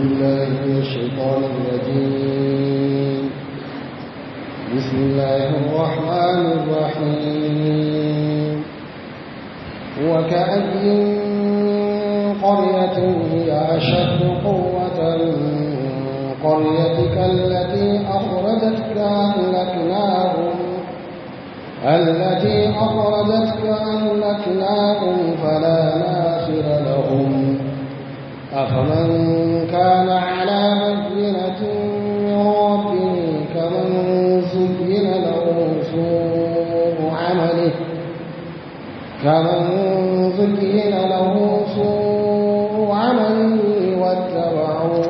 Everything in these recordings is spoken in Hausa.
بالله من الشيطان الرجيم بسم الله الرحمن الرحيم وكأي من قرية هي أشد قوة من قريتك التي أخرجتك أهلكناهم التي أخرجتك أهلكناهم فلا ناصر لهم أفمن كان على بينة من ربه كمن زين له سوء عمله كمن زين له سوء عمله واتبعوا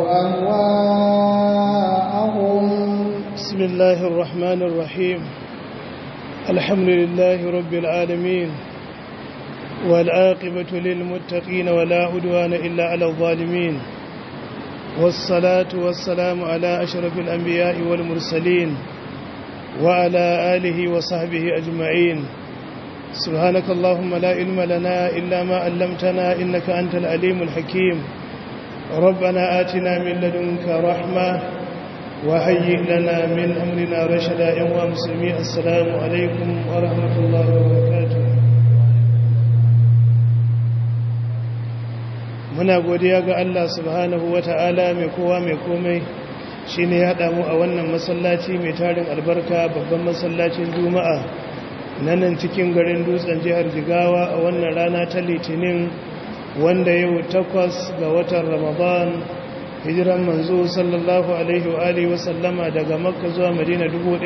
أهواءهم بسم الله الرحمن الرحيم الحمد لله رب العالمين والعاقبة للمتقين ولا عدوان إلا على الظالمين والصلاة والسلام على أشرف الأنبياء والمرسلين وعلى آله وصحبه أجمعين سبحانك اللهم لا علم لنا إلا ما علمتنا إنك أنت العليم الحكيم ربنا آتنا من لدنك رحمة وهيئ لنا من أمرنا رشدا يا مسلمين السلام عليكم ورحمة الله وبركاته muna godiya ga Allah subhanahu wata'ala mai kowa mai komai shine ya haɗa mu a wannan masallaci mai tarin albarka babban masallacin juma'a na nan cikin garin dutsen jihar jigawa a wannan rana ta litinin wanda yau takwas ga watan ramadan hijiran manzo sallallahu alaihi wa alihi wasallama daga makka zuwa madina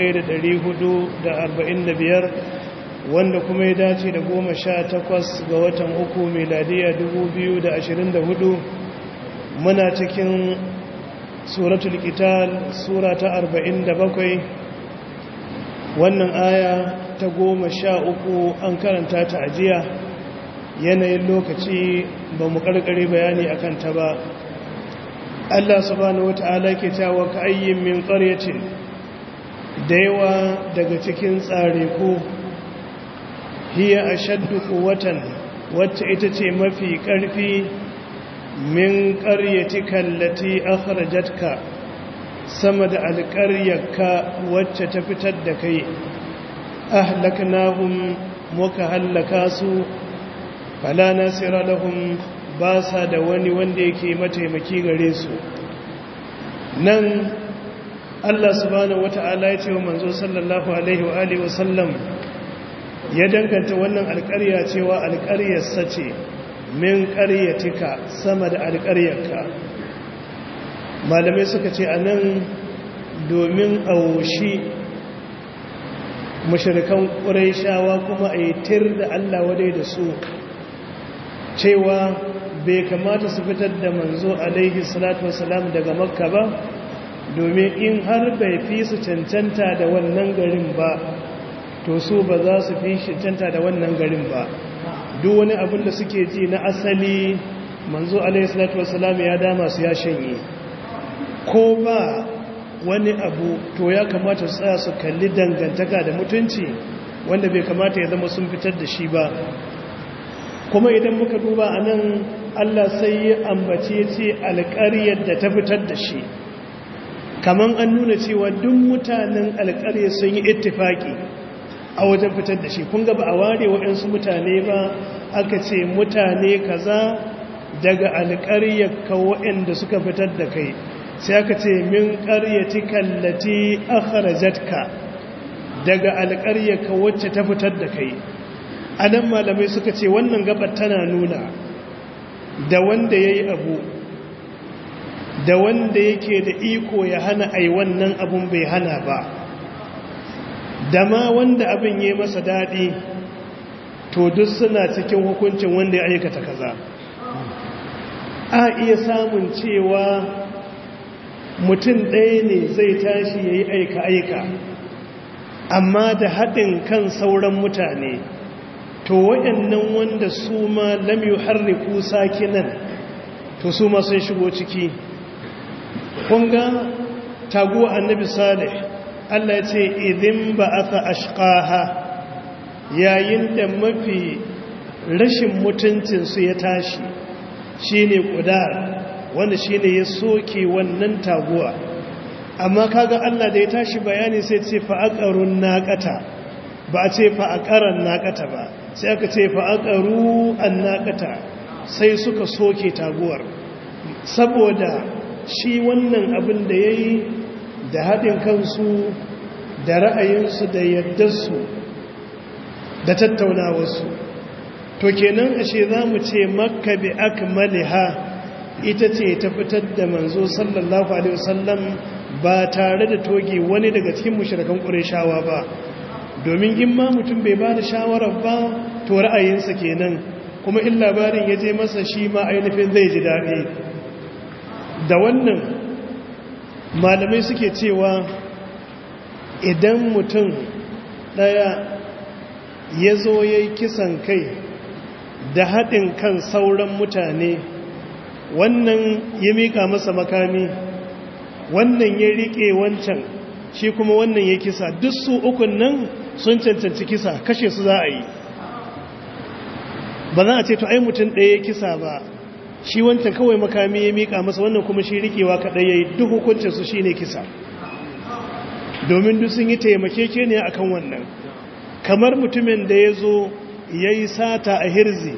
1445 wanda kuma ya dace da goma sha takwas ga watan uku miladiya 2024 muna cikin suratul qital sura ta 47 wannan aya ta goma sha uku an karanta ta ajiya yanayin lokaci ba mu karkare bayani akan ta ba Allah subhanahu wata'ala ke cewa ka ayyin min qaryatin da yawa daga cikin tsare ko hiya ashaddu quwwatan wacce ita ce mafi karfi min qaryatika allati akhrajatka sama da alqaryaka wacce ta fitar da kai ahlaknahum muka hallaka su fala nasira lahum ba sa da wani wanda yake mataimaki gare su nan Allah subhanahu wata'ala ya ce wa manzo sallallahu alaihi wa alihi wasallam ya danganta wannan alƙarya cewa alƙaryarsa ce min ƙaryatika sama da alƙaryarka malamai suka ce a nan domin aushi mashirikan ƙuraishawa kuma a yi tir da Allah wadai da su cewa bai kamata su fitar da manzo alaihi salatu wasalam daga makka ba domin in har bai fi su cancanta da wannan garin ba to su ba za su fi cancanta da wannan garin ba duk wani abin da suke ji na asali manzo alaihi salatu wasalam ya dama su ya shanye ko ba wani abu to ya kamata su tsaya su kalli dangantaka da mutunci wanda bai kamata ya zama sun fitar da shi ba kuma idan muka duba a nan Allah sai ya ambace ce alƙaryar da ta fitar da shi kamar an nuna cewa duk mutanen alƙarya sun yi ittifaki a wajen fitar da shi kun ba a ware waɗansu mutane ba aka ce mutane kaza daga alƙaryar ka waɗanda suka fitar da kai sai aka ce min ƙaryati kallati akhrajatka daga alƙaryar ka wacce ta fitar da kai a nan malamai suka ce wannan gabar tana nuna da wanda ya yi abu da wanda yake da iko ya hana ai wannan abun bai hana ba da ma wanda abin yi masa daɗi to duk suna cikin hukuncin wanda ya aikata kaza a iya samun cewa mutum ɗaya ne zai tashi ya yi aika-aika amma da haɗin kan sauran mutane to waɗannan wanda su ma lam yuharriku sakinan to su ma sun shigo ciki kunga taguwa annabi salih Allah ya ce idin ba'atha ashqaha yayin da mafi rashin mutuncin su ya tashi shine kudar wanda shine ya soke wannan taguwa amma kaga Allah da ya tashi bayani sai ce fa'aqarun naqata ba a ce fa'aqaran naqata ba sai aka ce fa'aqaru annaqata sai suka soke taguwar saboda shi wannan abin da yayi da haɗin kansu da ra'ayinsu da yaddarsu da tattaunawarsu to kenan ashe za mu ce makka bi akmaliha ita ce ta fitar da manzo sallallahu alaihi wasallam ba tare da toge wani daga cikin mushrikan qurayshawa ba domin in ma mutum bai ba da shawarar ba to ra'ayinsa kenan kuma in labarin ya je masa shi ma ainihin zai ji daɗi da wannan malamai suke cewa idan mutum ɗaya ya zo ya yi kisan kai da haɗin kan sauran mutane wannan ya miƙa masa makami wannan ya riƙe wancan shi kuma wannan ya kisa duk su ukun nan sun cancanci kisa kashe su za a yi ba za a ce to ai mutum ɗaya ya kisa ba shi wancan kawai makami ya miƙa masa wannan kuma shi riƙewa kaɗai ya yi duk hukuncinsu shi ne kisa domin duk sun yi taimakeke ne akan wannan kamar mutumin da ya zo ya yi sata a hirzi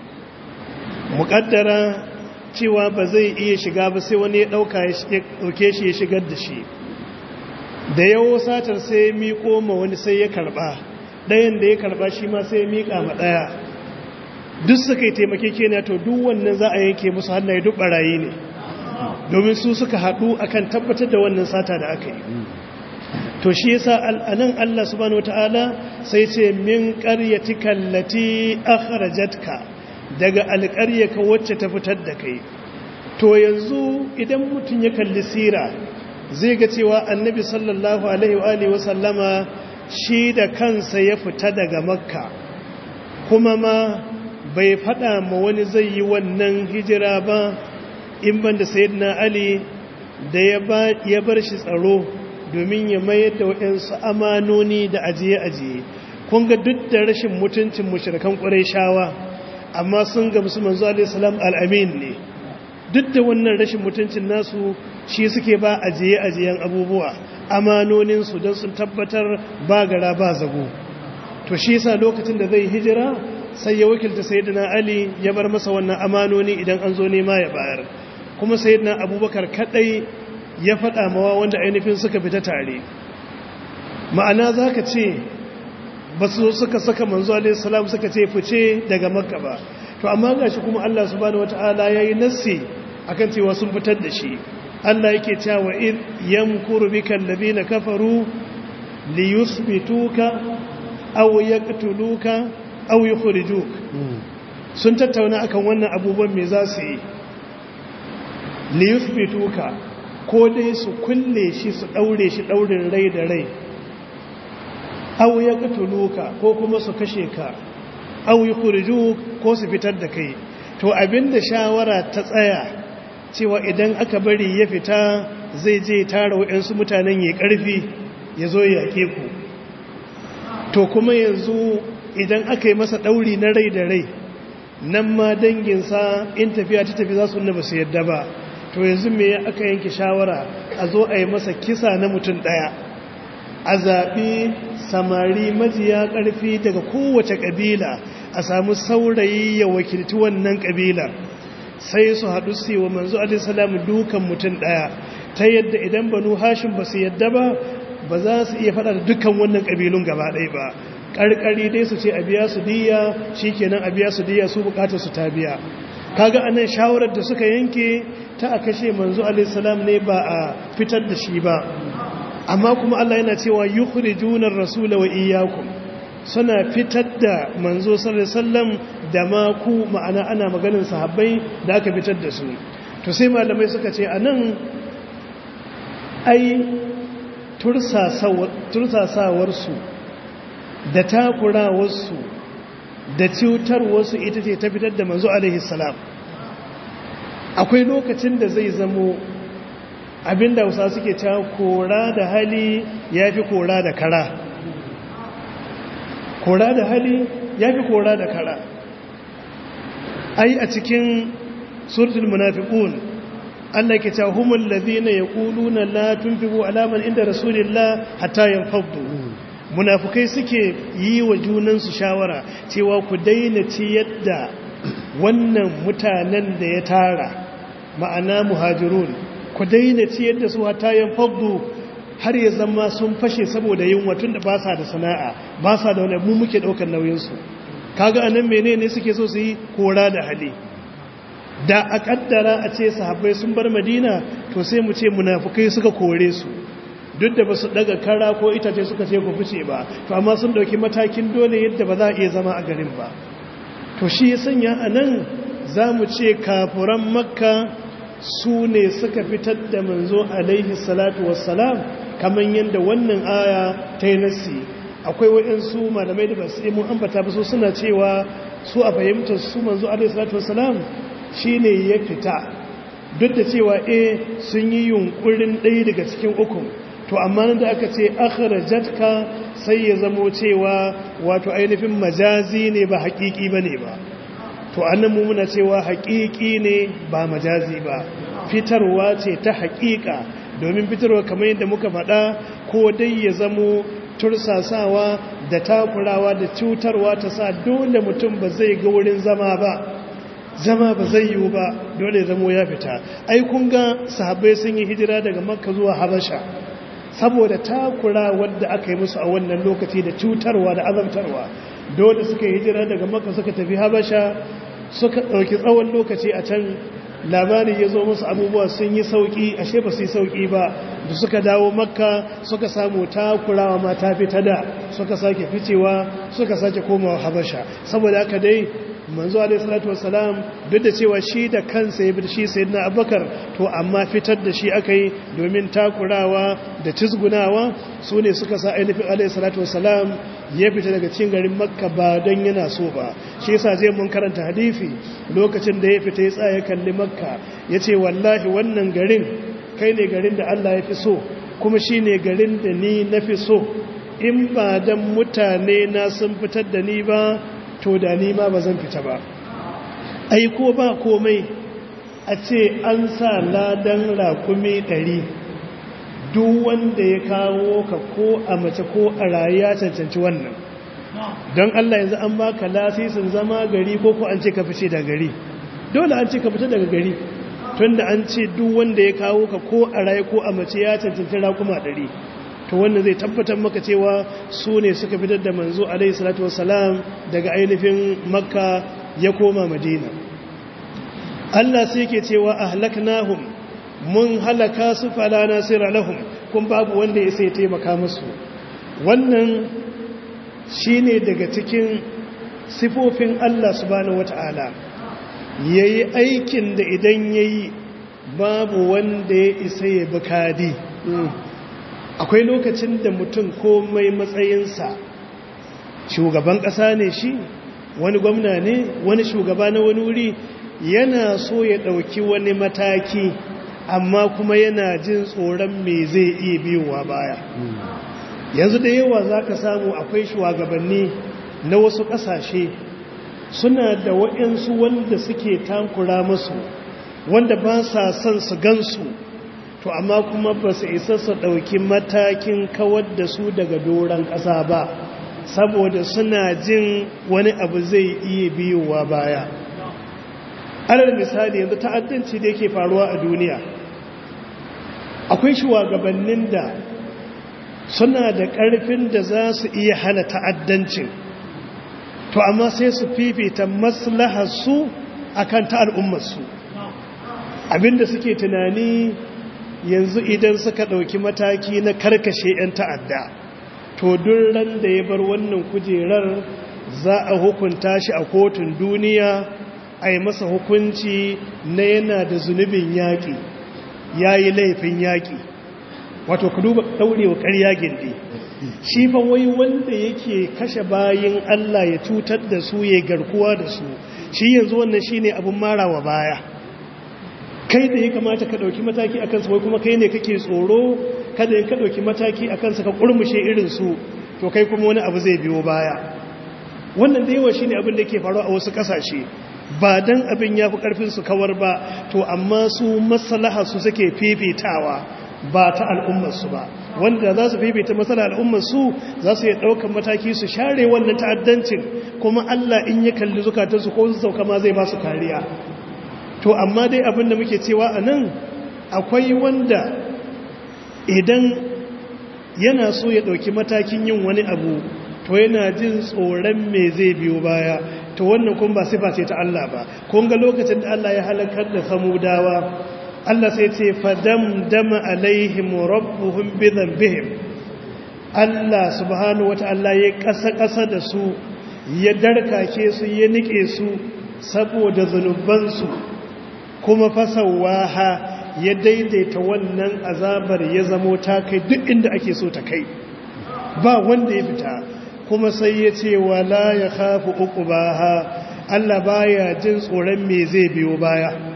muƙaddara cewa ba zai iya shiga ba sai wani ya ɗauke shi ya shigar da shi da yawo satar sai ya miƙo ma wani sai ya karɓa ɗayan da ya karɓa shi ma sai ya miƙa ma ɗaya duk suka yi taimakeke ne to duk wannan za a yanke musu hannaye duk ɓarayi ne domin su suka haɗu akan tabbatar da wannan sata da aka yi to shi yasa anan Allah subhanahu wataala sai ce min qaryatika allati akhrajatka daga alqaryaka wacce ta fitar da kai to yanzu idan mutun ya kalli sira zai ga cewa annabi sallallahu alaihi wa alihi wasallama shi da kansa ya fita daga makka kuma ma bai fada ma wani zai yi wannan hijira ba in banda sayyidina ali da ya bar shi tsaro domin ya mayar da waɗansu amanoni da ajiye-ajiye kun ga duk da rashin mutuncin mushrikan shawa, amma sun gamsu manzo alaihi salam al'amin ne duk da wannan rashin mutuncin nasu shi suke ba ajiye-ajiyen abubuwa amanoninsu don sun tabbatar ba gara ba zago to shi yasa lokacin da zai hijira sai ya wakilta sayyidina ali ya bar masa wannan amanoni idan an zo nema ya bayar kuma sayyidina abubakar kadai ya faɗa mawa wanda ainihin suka fita tare ma'ana za ka ce ba su suka saka manzo alaihissalam suka ce fice daga makka ba to amma ga shi kuma Allah subhanahu wata'ala ya yi nassi akan cewa sun fitar da shi Allah yake cewa in yamkuru bika alladhina kafaru liyusbituka aw yaqtuluka aw yukhrijuk sun tattauna akan wannan abubuwan me za su yi liyusbituka ko dai su kulle shi su daure shi daurin rai da rai aw ya katuluka ko kuma su kashe ka aw yukhrijuk ko su fitar da kai to abinda shawara ta tsaya cewa idan aka bari ya fita zai je tara wayansu mutanen ya karfi ya zo ya yake ku to kuma yanzu idan aka yi masa dauri na rai da rai nan ma danginsa in tafiya ta tafi za su nuna ba su yadda ba to yanzu me aka yanke shawara a zo a yi masa kisa na mutum ɗaya a zaɓi samari majiya ƙarfi daga kowace ƙabila a samu saurayi ya wakilci wannan ƙabila sai su haɗu su yi wa manzo alisalam dukan mutum ɗaya ta yadda idan banu hashin ba su yadda ba ba za su iya faɗa da dukkan wannan ƙabilun gaba ɗaya ba ƙarƙari dai su ce a biya su diya shi kenan a biya su diya su buƙatar su ta biya kaga anan shawarar da suka yanke ta a kashe manzo alaihissalam ne ba a fitar da shi ba amma kuma Allah yana cewa yukhrijuna ar-rasula wa iyyakum suna fitar da manzo sallallahu alaihi wasallam da ma ku ma'ana ana maganin sahabbai da aka fitar da su to sai malamai suka ce anan ai tursasawar su da takurawar su da cutar wasu ita ce ta fitar da manzo alaihi salam akwai lokacin da zai zamo abinda wasa suke ta kora da hali ya fi kora da kara kora da hali ya fi kora da kara ai a cikin suratul munafiqun Allah ke cewa humul ladina yaquluna la tunfiqu ala man inda rasulillah hatta yanfaddu munafukai suke yi wa junansu shawara cewa ku daina ci yadda wannan mutanen da ya tara ma'ana muhajirun ku daina ci yadda su hatta yanfaddu har ya zama sun fashe saboda yin watun da ba sa da sana'a ba sa da wani mu muke daukar nauyinsu kaga anan menene suke so su yi kora da hali da a kaddara a ce sahabbai sun bar madina to sai mu ce munafukai suka kore su duk da ba su daga kara ko itace suka ce ku fice ba to amma sun dauki matakin dole yadda ba za a iya zama a garin ba to shi ya sanya a nan za mu ce kafuran makka su ne suka fitar da manzo alaihi salatu wassalam kamar yadda wannan aya ta yi nasi akwai waɗansu malamai da ba su yi mun ambata ba su suna cewa su a fahimtar su manzo alaihi salatu wassalam shi ne ya fita duk da cewa e sun yi yunkurin ɗaya daga cikin ukun to amma nan da aka ce akhrajatka sai ya zamo cewa wato ainihin majazi ne ba haƙiƙi ba ne ba to annan mu muna cewa haƙiƙi ne ba majazi ba fitarwa ce ta haƙiƙa domin fitarwa kamar yadda muka faɗa ko dai ya zamo tursasawa da takurawa da cutarwa ta sa dole mutum ba zai ga wurin zama ba zama ba zai yiwu ba dole zamo ya fita ai kun ga sahabbai sun yi hijira daga makka zuwa habasha saboda takura wadda aka yi musu a wannan lokaci da cutarwa da azabtarwa dole suka yi hijira daga makka suka tafi habasha suka ɗauki tsawon lokaci a can labari ya zo musu abubuwa sun yi sauƙi ashe ba su yi sauƙi ba da suka dawo makka suka samu takurawa ma ta fita da suka sake ficewa suka sake komawa habasha saboda haka dai manzo alaihi salatu wassalam duk da cewa shi da kansa ya bi shi sayyidina abubakar to amma fitar da shi akai domin takurawa da cizgunawa su ne suka sa ainihin alaihi salatu wassalam ya fita daga cikin garin makka ba don yana so ba shi yasa zai mun karanta hadisi lokacin da ya fita ya tsaya kalli makka ya ce wallahi wannan garin kai ne garin da allah ya fi so kuma shi ne garin da ni na fi so in ba don mutane na sun fitar da ni ba to da ni ma ba zan fita ba ai ko ba komai a ce an sa ladan rakumi ɗari duk wanda ya kawo ka ko a mace ko a rayu ya cancanci wannan don Allah yanzu an baka lasisin zama gari ko ko an ce ka fice da gari dole an ce ka fita daga gari tunda an ce duk wanda ya kawo ka ko a rayu ko a mace ya cancanci rakuma ɗari to wannan zai tabbatar maka cewa su ne suka fitar da manzo alaihi salatu wassalam daga ainihin makka ya koma madina Allah sai ke cewa ahlaknahum mun halaka su fala nasira lahum kun babu wanda ya sai taimaka musu wannan shine daga cikin sifofin Allah subhanahu wataala yayi aikin da idan yayi babu wanda ya isa ya bukadi akwai lokacin da mutum komai matsayinsa shugaban ƙasa ne shi wani gwamna ne wani shugaba na wani wuri yana so ya ɗauki wani mataki amma kuma yana jin tsoron me zai iya biyowa baya yanzu da yawa za ka samu akwai shugabanni na wasu ƙasashe suna da waɗansu wanda suke tankura musu wanda ba sa son su gansu to amma kuma ba su isa su ɗauki matakin kawar da su daga doron ƙasa ba saboda suna jin wani abu zai iya biyowa baya alal misali yanzu ta'addanci da yake faruwa a duniya akwai shugabannin da suna da ƙarfin da za su iya hana ta'addancin to amma sai su fifita maslaharsu akan ta al'ummarsu abinda suke tunani yanzu idan suka ɗauki mataki na karkashe 'yan ta'adda to ran da ya bar wannan kujerar za a hukunta shi a kotun duniya a yi masa hukunci na yana da zunubin yaƙi ya yi laifin yaƙi wato ku duba ɗaurewa ƙarya gindi shi fa wai wanda yake kashe bayin Allah ya cutar da su ya garkuwa da su shi yanzu wannan shi ne abin marawa baya kai da ya kamata ka ɗauki mataki a kansa wai kuma kai ne kake tsoro kada ya ka ɗauki mataki a kansa ka ƙurmushe irinsu to kai kuma wani abu zai biyo baya wannan da yawa shi ne abin da ke faru a wasu ƙasashe ba dan abin ya fi karfin su kawar ba to amma su maslaha su suke fifitawa ba ta al'ummarsu ba wanda za su fifita matsala al'ummarsu za su yi ɗaukar mataki su share wannan ta'addancin kuma Allah in ya kalli zukatansu ko su sauka ma zai ba su kariya to amma dai abin da muke cewa a nan akwai wanda idan yana so ya ɗauki matakin yin wani abu to yana jin tsoron me zai biyo baya to wannan kun ba sifa ce ta Allah ba kun ga lokacin da Allah ya halakar da samudawa Allah sai ce fadam dama alaihim rabbuhum bi dhanbihim Allah subhanahu wata'ala ya kasa kasa da su ya darkake su ya nike su saboda zanubansu kuma fasawaha ya daidaita wannan azabar ya zamo ta kai duk inda ake so ta kai ba wanda ya fita kuma sai ya ce wala ya khafu uqbaha Allah baya jin tsoron me zai biyo baya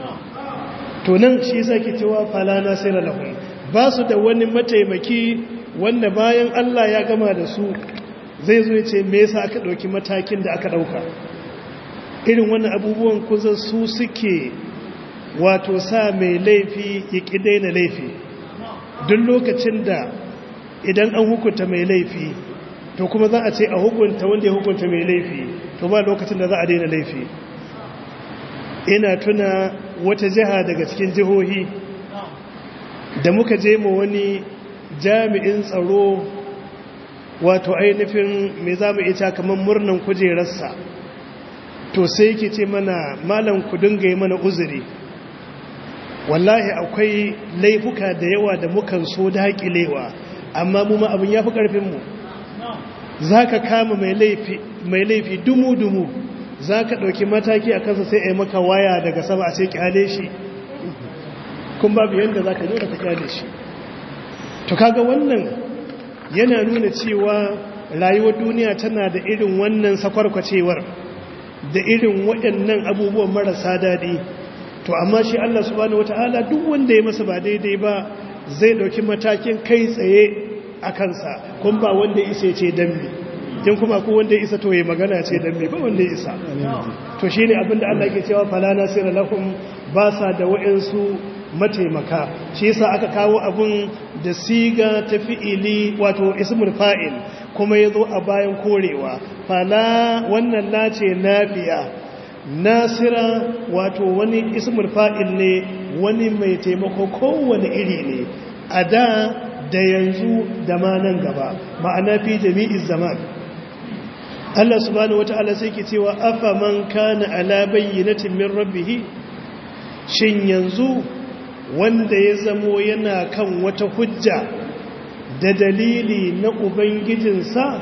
to nan shi sake cewa fala nasira lahum ba su da wani mataimaki wanda bayan Allah ya gama da su zai zo ce me yasa aka dauki matakin da aka dauka irin wannan abubuwan kusa su suke wato sa mai laifi ya ki daina laifi duk lokacin da idan an hukunta mai laifi to kuma za a ce a hukunta wanda ya hukunta mai laifi to ba lokacin da za a daina laifi ina tuna wata jiha daga cikin jihohi da muka je mu wani jami'in tsaro wato ainihin mai za mu ita kamar murnan kujerarsa to sai yake ce mana malam ku dinga yi mana uzuri wallahi akwai laifuka da yawa da mukan so daƙilewa amma mu ma abin ya fi ƙarfinmu za ka kama mai laifi dumu-dumu za ka ɗauki mataki a kansa sai a yi maka waya daga sama a sai kyale shi kun babu yadda za ka nuna ka kyale shi to kaga wannan yana nuna cewa rayuwar duniya tana da irin wannan sakwarkwacewar da irin waɗannan abubuwan marasa daɗi to amma shi Allah subhanahu wata'ala duk wanda ya masa ba daidai ba zai ɗauki matakin kai tsaye a kansa kun ba wanda isa ce dambe in kuma ku wanda isa to ya magana ce dambe ba wanda isa to shine abin da Allah ke cewa fala nasira lahum ba sa da wa'ansu mataimaka shi yasa aka kawo abun da siga ta fi'ili wato ismul fa'il kuma yazo a bayan korewa fala wannan lace nafiya nasira wato wani ismul fa'il ne wani mai taimako kowane iri ne a da da yanzu da ma nan gaba ma'ana fi jami'iz zaman Allah subhanahu wata'ala sai ke cewa afa man kana ala bayyinatin min rabbih shin yanzu wanda ya zamo yana kan wata hujja da dalili na ubangijinsa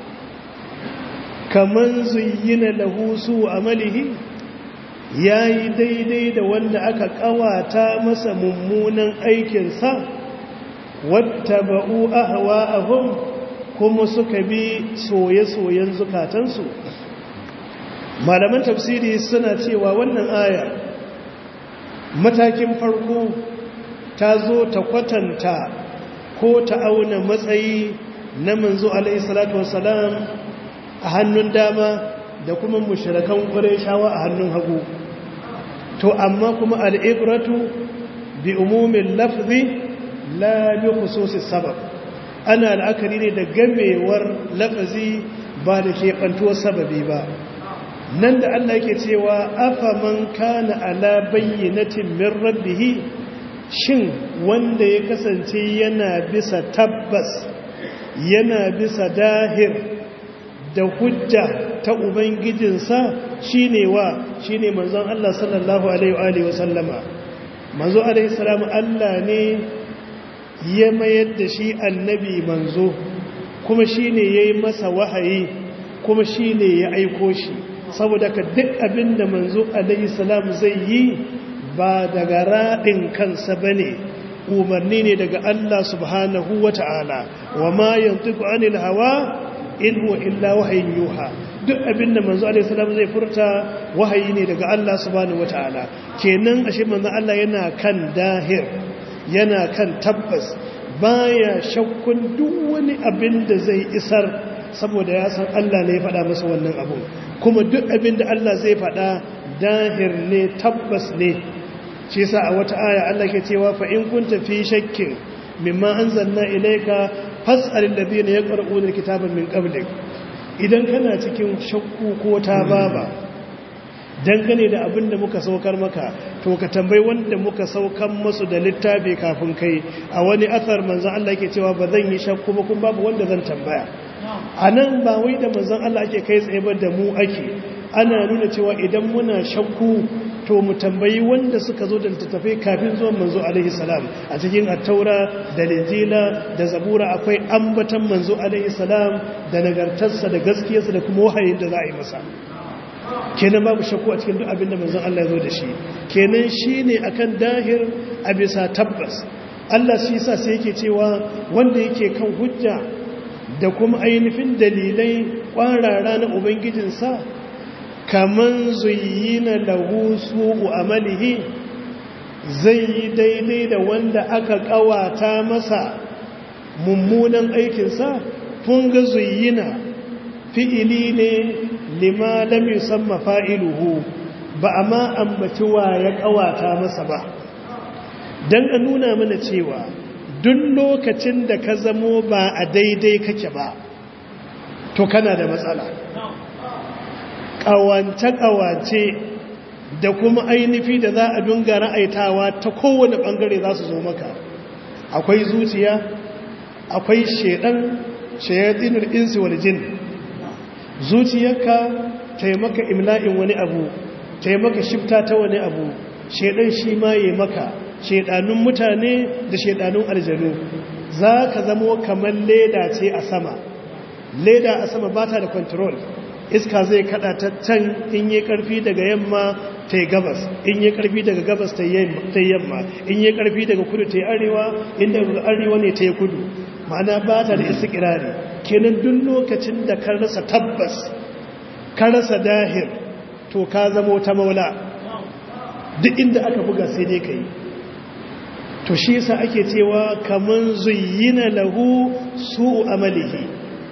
kaman zuyyina lahu su amalihi yayi daidai da wanda aka kawata masa mummunan aikinsa wattaba'u ahwa'ahum kuma suka bi soye-soyen zukatansu malaman tafsiri suna cewa wannan aya matakin farko ta zo ta kwatanta ko ta auna matsayi na manzo alaihi salatu wassalam a hannun dama da kuma mushrikan qurayshawa a hannun hagu to amma kuma al'ibratu bi umumin lafzi la bi khususis sabab ana la'akari ne da gamewar lafazi ba da keɓantuwar sababi ba nan da Allah yake cewa afa man kana ala bayyinatin min rabbih shin wanda ya kasance yana bisa tabbas yana bisa dahir da hujja ta ubangijinsa shine wa shine manzon Allah sallallahu alaihi wa sallama manzo alaihi salamu Allah ne ya mayar da shi annabi manzo kuma shi ne ya yi masa wahayi kuma shi ne ya aiko shi saboda ka duk abin da manzo salam zai yi ba daga raɗin kansa ba ne umarni ne daga Allah subhanahu wa ta'ala wa ma yantiku anil hawa in huwa illa wahayin yuha duk abin da manzo salam zai furta wahayi ne daga Allah subhanahu wa ta'ala kenan ashe manzo Allah yana kan dahir yana kan tabbas baya shakkun duk wani abin da zai isar saboda ya san Allah ne ya faɗa masa wannan abu kuma duk abin da Allah zai faɗa dahir ne tabbas ne shi sa a wata aya Allah ke cewa fa in kunta fi shakkin mimma anzalna ilayka fas'al alladhina yaqra'una alkitaba min qablik idan kana cikin shakku ko tababa dangane da abin da muka saukar maka to ka tambayi wanda muka saukan masu da littafi kafin kai a wani athar manzon Allah yake cewa ba zan yi shakku ba kuma babu wanda zan tambaya anan ba wai da manzon Allah ake kai tsaye ba da mu ake ana nuna cewa idan muna shakku to mu tambayi wanda suka zo da littattafai kafin zuwan manzo alaihi salam a cikin attaura da linjila da zabura akwai ambatan manzo alaihi salam da nagartarsa da gaskiyarsa da kuma wahayin da za a yi masa kenan babu shakku a cikin duk abin da manzon Allah ya zo da shi kenan shine akan dahir a bisa tabbas Allah shi yasa sai yake cewa wanda yake kan hujja da kuma ainihin dalilai kwarara na ubangijinsa kaman zuyina lahu su'u amalihi zai yi daidai da wanda aka kawata masa mummunan aikinsa kun ga zuyina fi'ili ne lima lam yusamma fa'iluhu ba amma ambaci wa ya kawata masa ba dan a nuna mana cewa duk lokacin da ka zamo ba a daidai kake ba to kana da matsala ƙawance-ƙawance da kuma ainihi da za a dunga ra'aitawa ta kowane ɓangare za su zo maka akwai zuciya akwai shaidan shayatinar insi wal jin zuciyarka taimaka imla'in wani abu taimaka shifta ta wani abu shaidan shi ma yi maka shaidanun mutane da shaidanun aljanu za ka zamo kamar leda ce a sama leda a sama ba ta da control iska zai kada ta can in yi karfi daga yamma ta yi gabas in yi karfi daga gabas ta yi yamma in yi karfi daga kudu ta yi arewa inda arewa ne ta yi kudu ma'ana ba ta da isi kirari kenan duk lokacin da ka rasa tabbas ka rasa dahir to ka zamo ta maula duk inda aka buga sai dai ka yi to shi yasa ake cewa kaman zuyyina lahu su'u amalihi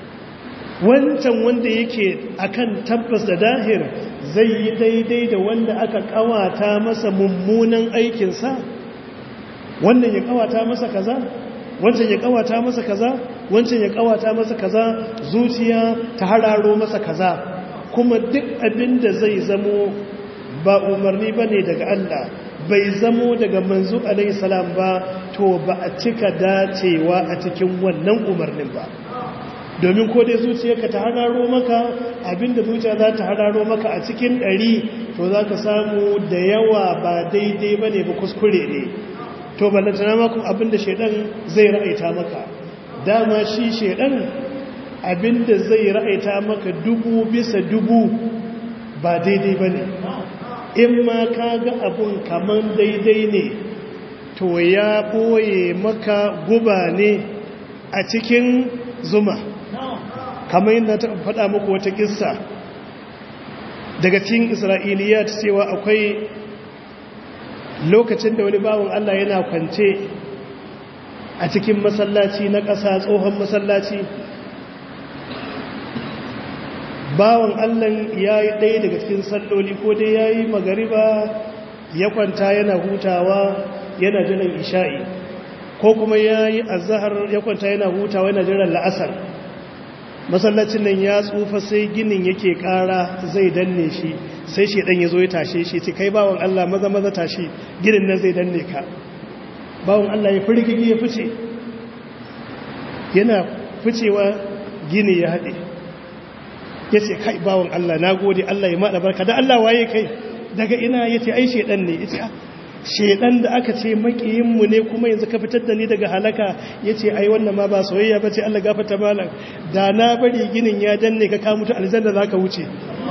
wancan wanda yake akan tabbas da dahir zai yi daidai da wanda aka kawata masa mummunan aikinsa wannan ya kawata masa kaza wancan ya kawata masa kaza wancan ya kawata masa kaza zuciya ta hararo masa kaza kuma duk abin da zai zamo ba umarni bane daga Allah bai zamo daga manzo alaihi salam ba to ba a cika dacewa a cikin wannan umarnin ba domin ko dai zuciyarka ta hararo maka abinda zuciya za ta hararo maka a cikin ɗari to za ka samu da yawa ba daidai ba ne ba kuskure ne to ballantana makon abinda shaidan zai ra'aita maka dama shi shaidan abinda zai ra'aita maka dubu bisa dubu ba daidai ba ne in ma ka ga abun kaman daidai ne to ya ɓoye maka guba ne a cikin zuma kamar yadda ta faɗa muku wata ƙissa daga cikin isra'iliya ta cewa akwai lokacin da wani bawon Allah yana kwance a cikin masallaci na ƙasa tsohon masallaci bawon Allah ya yi ɗaya daga cikin salloli ko dai ya yi magariba ya kwanta yana hutawa yana jiran isha'i ko kuma ya yi azahar ya kwanta yana hutawa yana jiran la'asar masallacin nan ya tsufa sai ginin yake kara zai danne shi sai shedan ya zo ya tashe shi ce kai bawon Allah maza maza tashi ginin nan zai danne ka bawon Allah ya firgigi ya fice yana ficewa gini ya haɗe ya ce kai bawon Allah na gode Allah ya maɗa barka da Allah waye kai daga ina ya ce ai shedan ne ya ce shedan da aka ce makiyinmu ne kuma yanzu ka fitar da ni daga halaka ya ce ai wannan ma ba soyayya ba ce Allah gafata malam da na bari ginin ya danne ka kamuta aljanna za ka wuce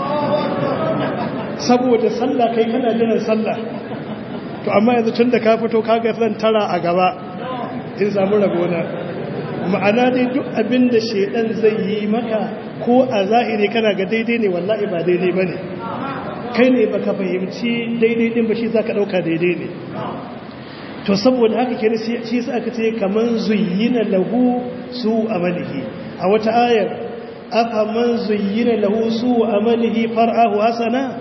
saboda sallah kai kana jiran sallah to amma yanzu tun da ka fito kaga zan tara a gaba in samu rabona ma'ana dai duk abin da shedan zai yi maka ko a zahiri kana ga daidai ne wallahi ba daidai ba ne kai ne baka fahimci daidai din ba shi zaka dauka daidai ne to saboda haka kenan shi sa aka ce kaman zuyyina lahu su amalihi a wata ayar afa man zuyyina lahu su amalihi far'ahu hasana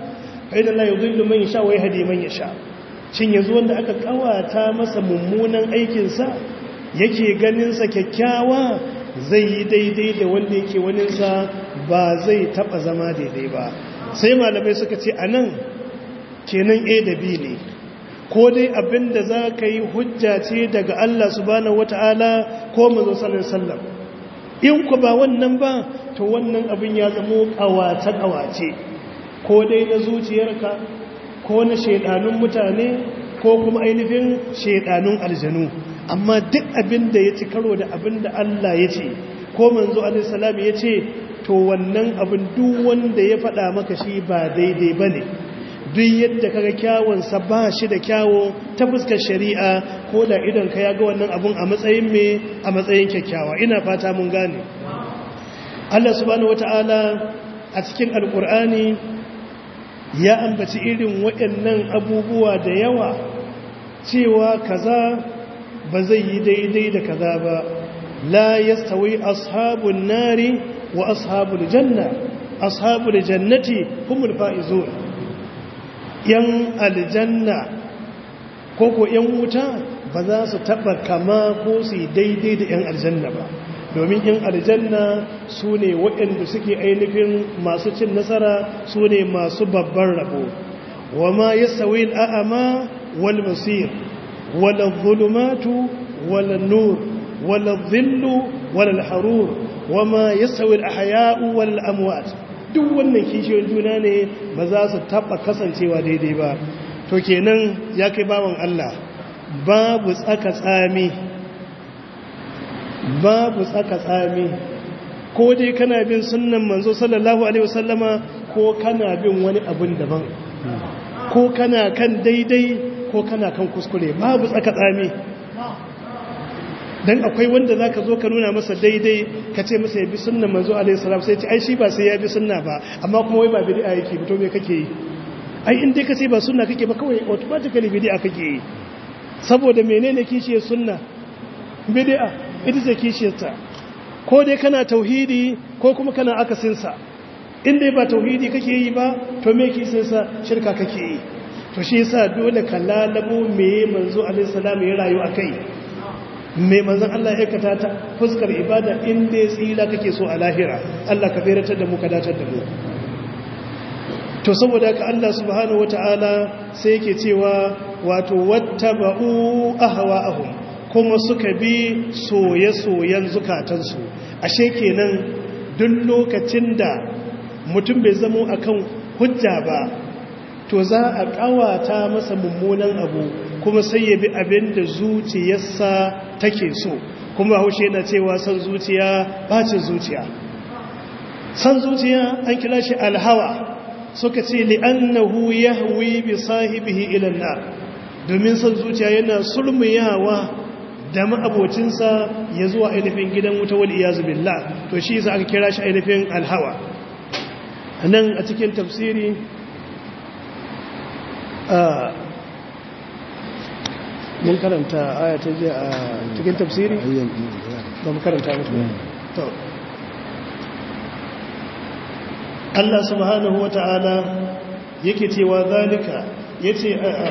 fa inna la yudhillu man yasha wa yahdi man yasha shin yanzu wanda aka kawata masa mummunan aikin sa yake ganin sa kyakkyawa zai yi daidai da wanda yake wanin sa ba zai taba zama daidai ba sai malamai suka ce anan kenan A da B ne ko dai abinda za ka yi hujja ce daga Allah subhanahu wata'ala ko mazo sallallahu alaihi wasallam in ku ba wannan ba to wannan abin ya zamo kawace kawace ko dai na zuciyarka ko na shedanun mutane ko kuma ainihin shedanun aljanu amma duk abin da ya ci karo da abin da Allah ya ce ko manzo alaihi salam ya ce to wannan abin duk wanda ya faɗa maka shi ba daidai bane duk yadda kaga kyawunsa ba shi da kyawo ta fuskar shari'a ko da idan ka ya ga wannan abun a matsayin me a matsayin kyakkyawa ina fata mun gane Allah subhanahu wata'ala a cikin alkur'ani ya ambaci irin waɗannan abubuwa da yawa cewa kaza ba zai yi daidai da kaza ba la yastawi ashabun nari wa ashabul janna ashabul jannati humul faizun yan aljanna ko ko yan wuta ba za su taba kama ko su daidai da yan aljanna ba domin yan aljanna su ne waɗanda suke ainihin masu cin nasara su ne masu babban rabo wa ma ya sauyi al'ama wal masir wala zulumatu wala nur wala zillu wala harur wa ma ya sauyi al'ahaya'u wal amwat duk wannan kishiyoyin juna ne ba za su taba kasancewa daidai ba to kenan ya kai bawan Allah babu tsaka tsami babu tsaka tsami ko dai kana bin sunnan manzo sallallahu alaihi wasallama ko kana bin wani abun daban ko kana kan daidai ko kana kan kuskure babu tsaka tsami dan akwai wanda zaka zo ka nuna masa daidai ka ce masa ya bi sunnan manzo alaihi salam sai ce ai shi ba sai ya bi sunna ba amma kuma wai ba bid'a yake to me kake yi ai in dai ka ce ba sunna kake ba kawai automatically bid'a kake yi saboda menene kishiyar sunna bid'a ita ce kishiyarta ko dai kana tauhidi ko kuma kana akasinsa in dai ba tauhidi kake yi ba to me kishiyarsa shirka kake yi to shi yasa dole ka lalabo me manzo alaihi salam ya rayu akai me manzon Allah ya aikata ta fuskar ibada in dai tsira kake so a lahira Allah ka bayratar da mu ka datar da mu to saboda haka Allah subhanahu wataala sai yake cewa wato wattaba'u ahwa'ahum kuma suka bi soye-soyen zukatansu ashe kenan duk lokacin da mutum bai zamo akan hujja ba to za a kawata masa mummunan abu kuma sai ya bi abin da zuciyarsa take so kuma haushe yana cewa san zuciya bacin zuciya san zuciya an kira shi alhawa suka ce li'annahu yahwi bi sahibihi ila nar domin san zuciya yana sulmiyawa da ma'abocinsa ya zuwa ainihin gidan wuta wal iyazu billah to shi yasa aka kira shi ainihin alhawa nan a cikin tafsiri mun karanta aya ta je a cikin tafsiri ba mu karanta mutu to Allah subhanahu wa ta'ala yake cewa zalika yace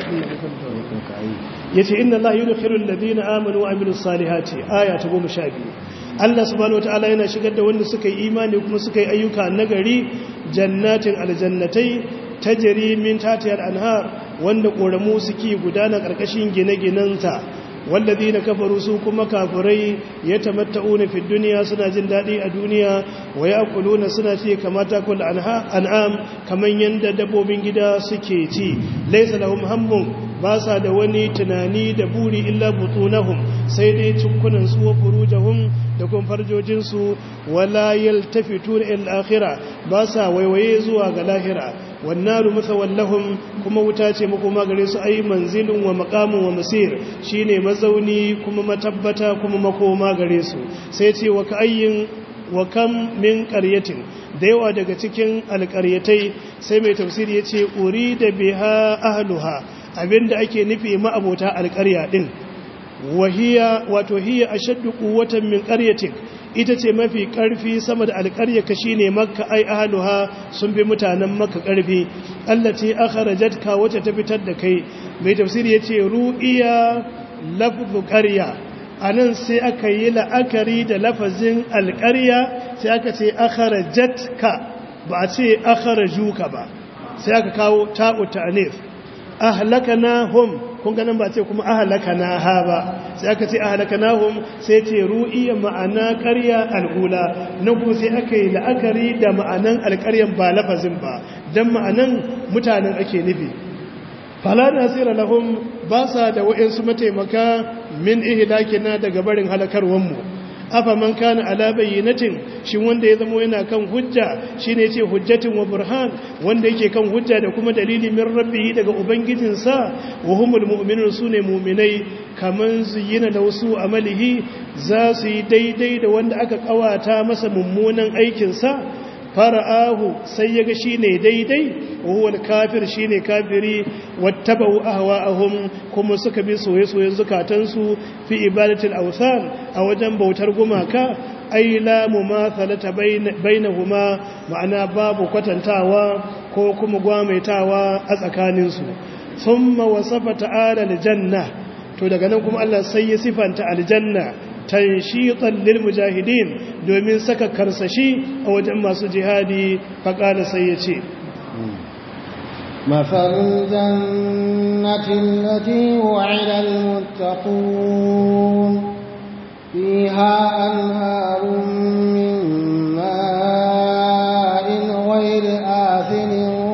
yace inna Allah yudkhilu alladhina amanu wa amilus salihati aya ta 12 Allah subhanahu wataala yana shigar da wanda suka yi imani kuma suka yi ayyuka nagari jannatin aljannatai tajri min tatiyal anhar wanda koramu suke gudana karkashin gine-ginanta walladhina kafaru su kuma kafirai yatamatta'una fid dunya suna jin dadi a duniya wa ya'kuluna suna ci kamata kul an'am kaman yanda dabbobin gida suke ci laysa lahum hammun ba sa da wani tunani da buri illa butunahum sai dai cukkunan su wa furujahum da kuma farjojin su wala yaltafitun ila akhirah ba sa waiwaye zuwa ga lahira wannaru musawallahum kuma wuta ce makoma gare su ai manzilun wa maqamun wa masir shine mazauni kuma matabbata kuma makoma gare su sai ce wa kayyin wa kam min qaryatin da yawa daga cikin alƙaryatai sai mai tafsiri yace urida biha ahluha abinda ake nufi ma'abota alƙarya din wahiya wato hiya ashaddu quwwatan min qaryatik ita ce mafi ƙarfi sama da alƙarya ka shi ne makka ai ahaluha sun fi mutanen makka ƙarfi allati akhrajatka wacce ta fitar da kai mai tafsiri yace ru'iya lafzu qarya anan sai aka yi la'akari da lafazin alqarya sai aka ce akhrajatka ba a ce akhrajuka ba sai aka kawo ta'u ta'nif ahlakanahum kun ganin ba ce kuma ahlakanaha ba sai aka ce ahlakanahum sai ce ru'iya ma'ana ƙarya al'ula na kuma sai aka yi la'akari da ma'anan alƙaryan ba lafazin ba don ma'anan mutanen ake nufi fala nasira lahum ba sa da wa'insu mataimaka min ihlakina daga barin halakarwanmu afa man kana ala bayyinatin shin wanda ya zama yana kan hujja shine yace hujjatin wa burhan wanda yake kan hujja da kuma dalili min rabbihi daga ubangijinsa wa humul mu'minun sune mu'minai kaman zuyina da wasu amalihi za su yi daidai da wanda aka kawata masa mummunan aikin sa fara'ahu sai yaga shine daidai wa huwa al-kafir shine kafiri wattabau ahwa'ahum kuma suka bi soye-soyen zukatansu fi ibadatil awthan a wajen bautar gumaka ai la mumathalata bainahuma ma'ana babu kwatantawa ko kuma gwamaitawa a tsakaninsu thumma wasafa ta'ala aljanna to daga nan kuma Allah sai ya sifanta aljanna tanshitan lil mujahidin domin saka karsashi a wajen masu jihadi faqala sai ya ce مثل الجنة التي وعد المتقون فيها أنهار من ماء غير آثن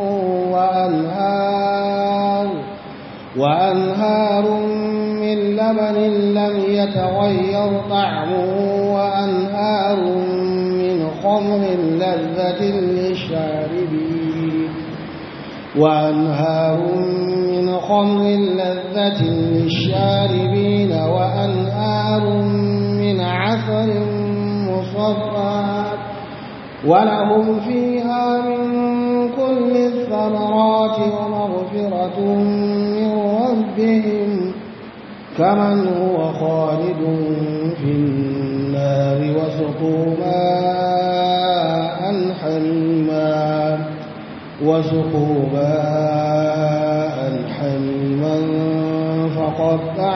وأنهار وأنهار من لبن لم يتغير طعمه وأنهار من خمر لذة للشاربين وأنهار من خمر لذة للشاربين وأنهار من عسل مصفى ولهم فيها من كل الثمرات ومغفرة من ربهم كمن هو خالد في النار وسقوا ماء حميما وسقوا ماء حميما فقطع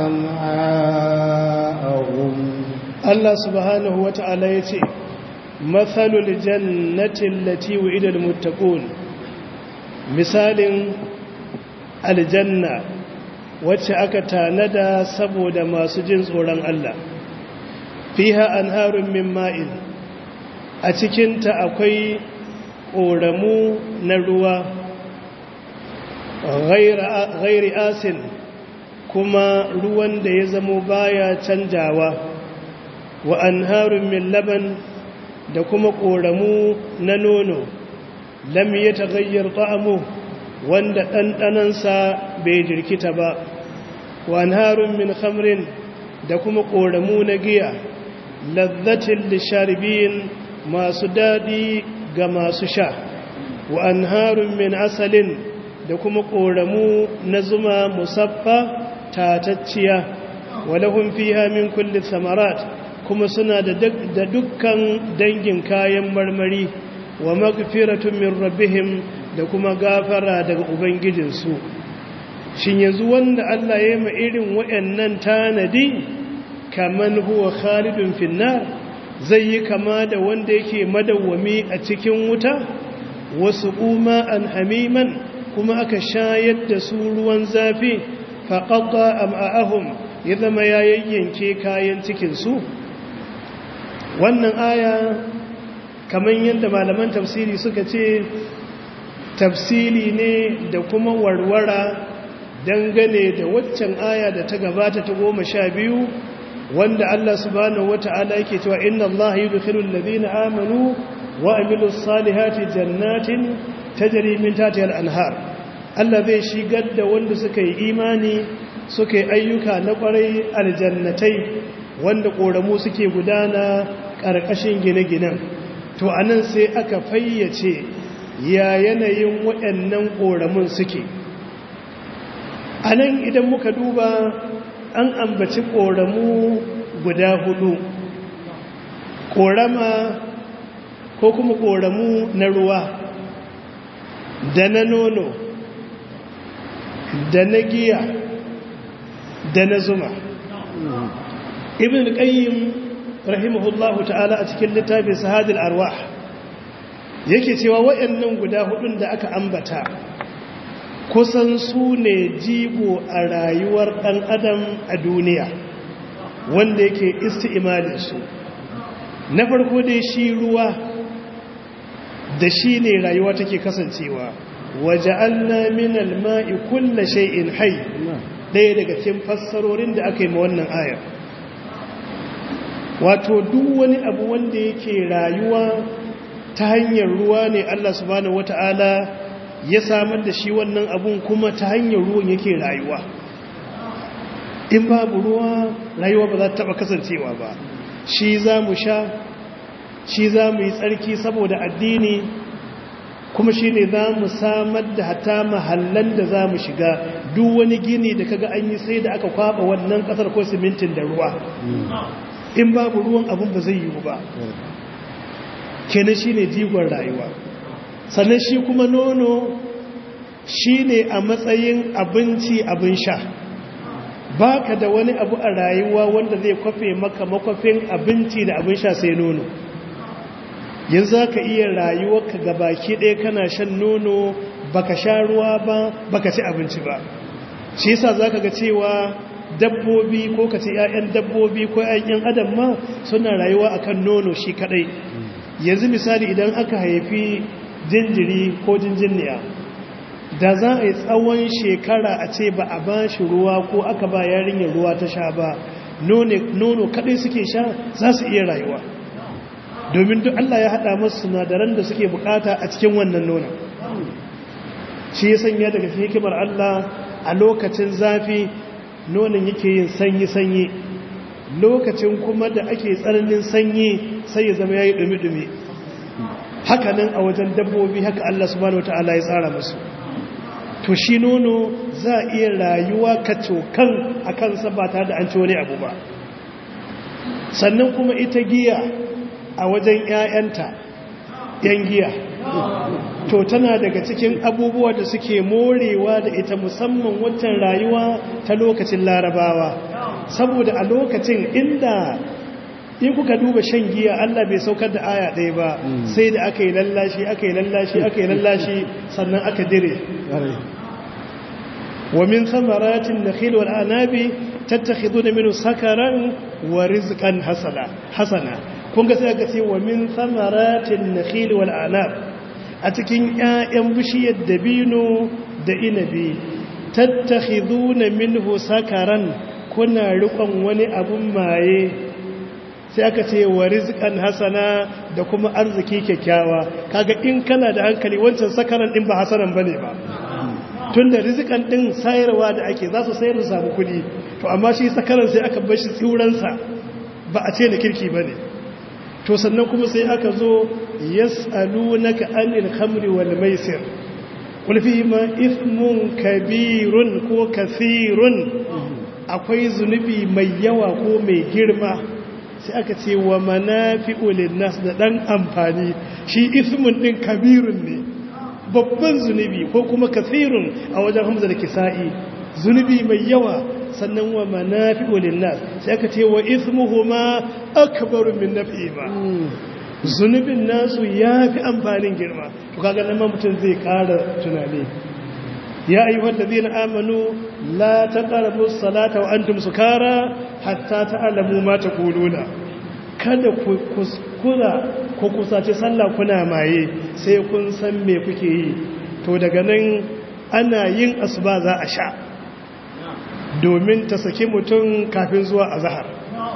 أمعاءهم Allah subhanahu wa ta'ala ya ce, Matsalul jannatin lati wa'idar mutakun, misalin aljanna wacce aka tanada saboda masu jin tsoron Allah. Fiha an harun min ma'in, a cikinta akwai ƙoramu na ruwa, gairi asin kuma ruwan da ya zamo baya canjawa. wa anharun min laban da kuma ƙoramu na nono lam ya tagayyar ta'amu wanda ɗanɗanansa bai jirkita ba wa anharun min khamrin da kuma ƙoramu na giya lazzatin lisharibin masu daɗi ga masu sha wa anharun min asalin da kuma ƙoramu na zuma musaffa tatacciya wa lahum fiha min kulli samarat kuma suna da dukkan dangin kayan marmari wa magfiratun min rabbihim da kuma gafara daga ubangijinsu shin yanzu wanda Allah ya yi irin waɗannan tanadi kaman huwa khalidun finnar zai yi kama da wanda yake madawwami a cikin wuta wasu kuma an hamiman kuma aka shayar da su ruwan zafi faƙaƙa am'a'ahum ya zama ya yayyanke kayan cikinsu wannan aya kamar yadda malaman tafsiri suka ce tafsiri ne da kuma warwara dangane da waccan aya da ta gabata ta goma sha biyu wanda Allah subhanahu wata'ala yake cewa inna Allah yudkhilul ladina amanu wa amilus salihati jannatin tajri min tahtiha al-anhar Allah zai shigar da wanda suka yi imani suka yi ayyuka na kwarai aljannatai wanda koramu suke gudana ƙarƙashin gine-ginen to anan sai aka fayyace ya yanayin waɗannan koramun suke anan idan muka duba an ambaci koramu guda hudu korama ko kuma koramu na ruwa da na nono da na giya da na zuma ibn qayyim rahimahullahu ta'ala a cikin littafin sahadul arwah yake cewa waɗannan guda hudun da aka ambata kusan su ne jigo a rayuwar ɗan adam a duniya wanda yake isti'imalin su na farko dai shi ruwa da shi ne rayuwa take kasancewa waje Allah min alma'i kulla shay'in hayy ɗaya daga cikin fassarorin da aka yi ma wannan ayar wato duk wani abu wanda yake rayuwa ta hanyar ruwa ne Allah subhanahu wata'ala ya samar da shi wannan abun kuma ta hanyar ruwan yake rayuwa in babu ruwa rayuwa ba za ta taba kasancewa ba shi za mu sha shi za mu yi tsarki saboda addini kuma shi ne za mu samar da hata mahallan da za mu shiga duk wani gini da kaga an yi sai da aka kwaba wannan kasar ko simintin da ruwa in babu ruwan abin ba zai yiwu ba kenan shi ne jigon rayuwa sannan shi kuma nono shi ne a matsayin abinci abin sha ba ka da wani abu a rayuwa wanda zai kwafe maka makwafin abinci da abin sha sai nono yanzu za ka iya rayuwarka ga baki ɗaya kana shan nono baka sha ruwa ba baka ci abinci ba shi yasa za ka ga cewa dabbobi ko ka ce 'ya'yan dabbobi ko 'ya'yan adam ma suna rayuwa akan nono shi kadai yanzu misali idan aka haifi jinjiri ko jinjiniya da za a yi tsawon shekara a ce ba a ba shi ruwa ko aka ba yarinyar ruwa ta sha ba nono kadai suke sha za su iya rayuwa domin duk Allah ya haɗa masu sinadaran da suke bukata a cikin wannan nonon shi ya sanya daga hikimar Allah a lokacin zafi nonon yake yin sanyi-sanyi lokacin kuma da ake tsananin sanyi sai ya zama ya yi ɗumi-ɗumi hakanan a wajen dabbobi haka Allah subhanahu wa ta'ala ya tsara musu to shi nono za a iya rayuwa kacokan a kansa ba tare da an ci wani abu ba sannan kuma ita giya a wajen 'ya'yanta 'yan giya to tana daga cikin abubuwa da suke morewa da ita musamman waccan rayuwa ta lokacin larabawa saboda a lokacin inda in kuka duba shan giya Allah bai saukar da aya ɗaya ba sai da aka yi lallashi aka yi lallashi aka yi lallashi sannan aka dire wa min samaratin nakhil wal anabi tattakhiduna minhu sakaran wa rizqan hasana hasana kun ga sai aka ce wa min samaratin nakhil wal anab a cikin ƴaƴan bishiyar dabino da inabi tattakhiduna minhu sakaran kuna riƙon wani abun maye sai aka ce wa rizqan hasana da kuma arziki kyakkyawa kaga in kana da hankali wancan sakaran din ba hasanan bane ba tunda rizqan din sayarwa da ake za su sayar da samu kuɗi to amma shi sakaran sai aka bar shi tsiuransa ba a ce na kirki bane to sannan kuma sai aka zo yas'alunaka anil khamri wal maisir qul ma ithmun kabirun ko kathirun akwai zunubi mai yawa ko mai girma sai aka ce wa manafi'u linnas da dan amfani shi ithmun din kabirun ne babban zunubi ko kuma kathirun a wajen hamza da kisa'i zunubi mai yawa sannan wa manafi'u linnas sai aka ce wa ithmuhuma akbaru min naf'ihima zunubin nasu yafi amfanin girma to kaga nan ma mutum zai ƙara tunani ya ayyuhal ladina amanu la taqrabus salata wa antum sukara hatta ta'lamu ma taquluna kada ku kuskura ko kusace sallah kuna maye sai kun san me kuke yi to daga nan ana yin asuba za a sha domin ta saki mutum kafin zuwa azhar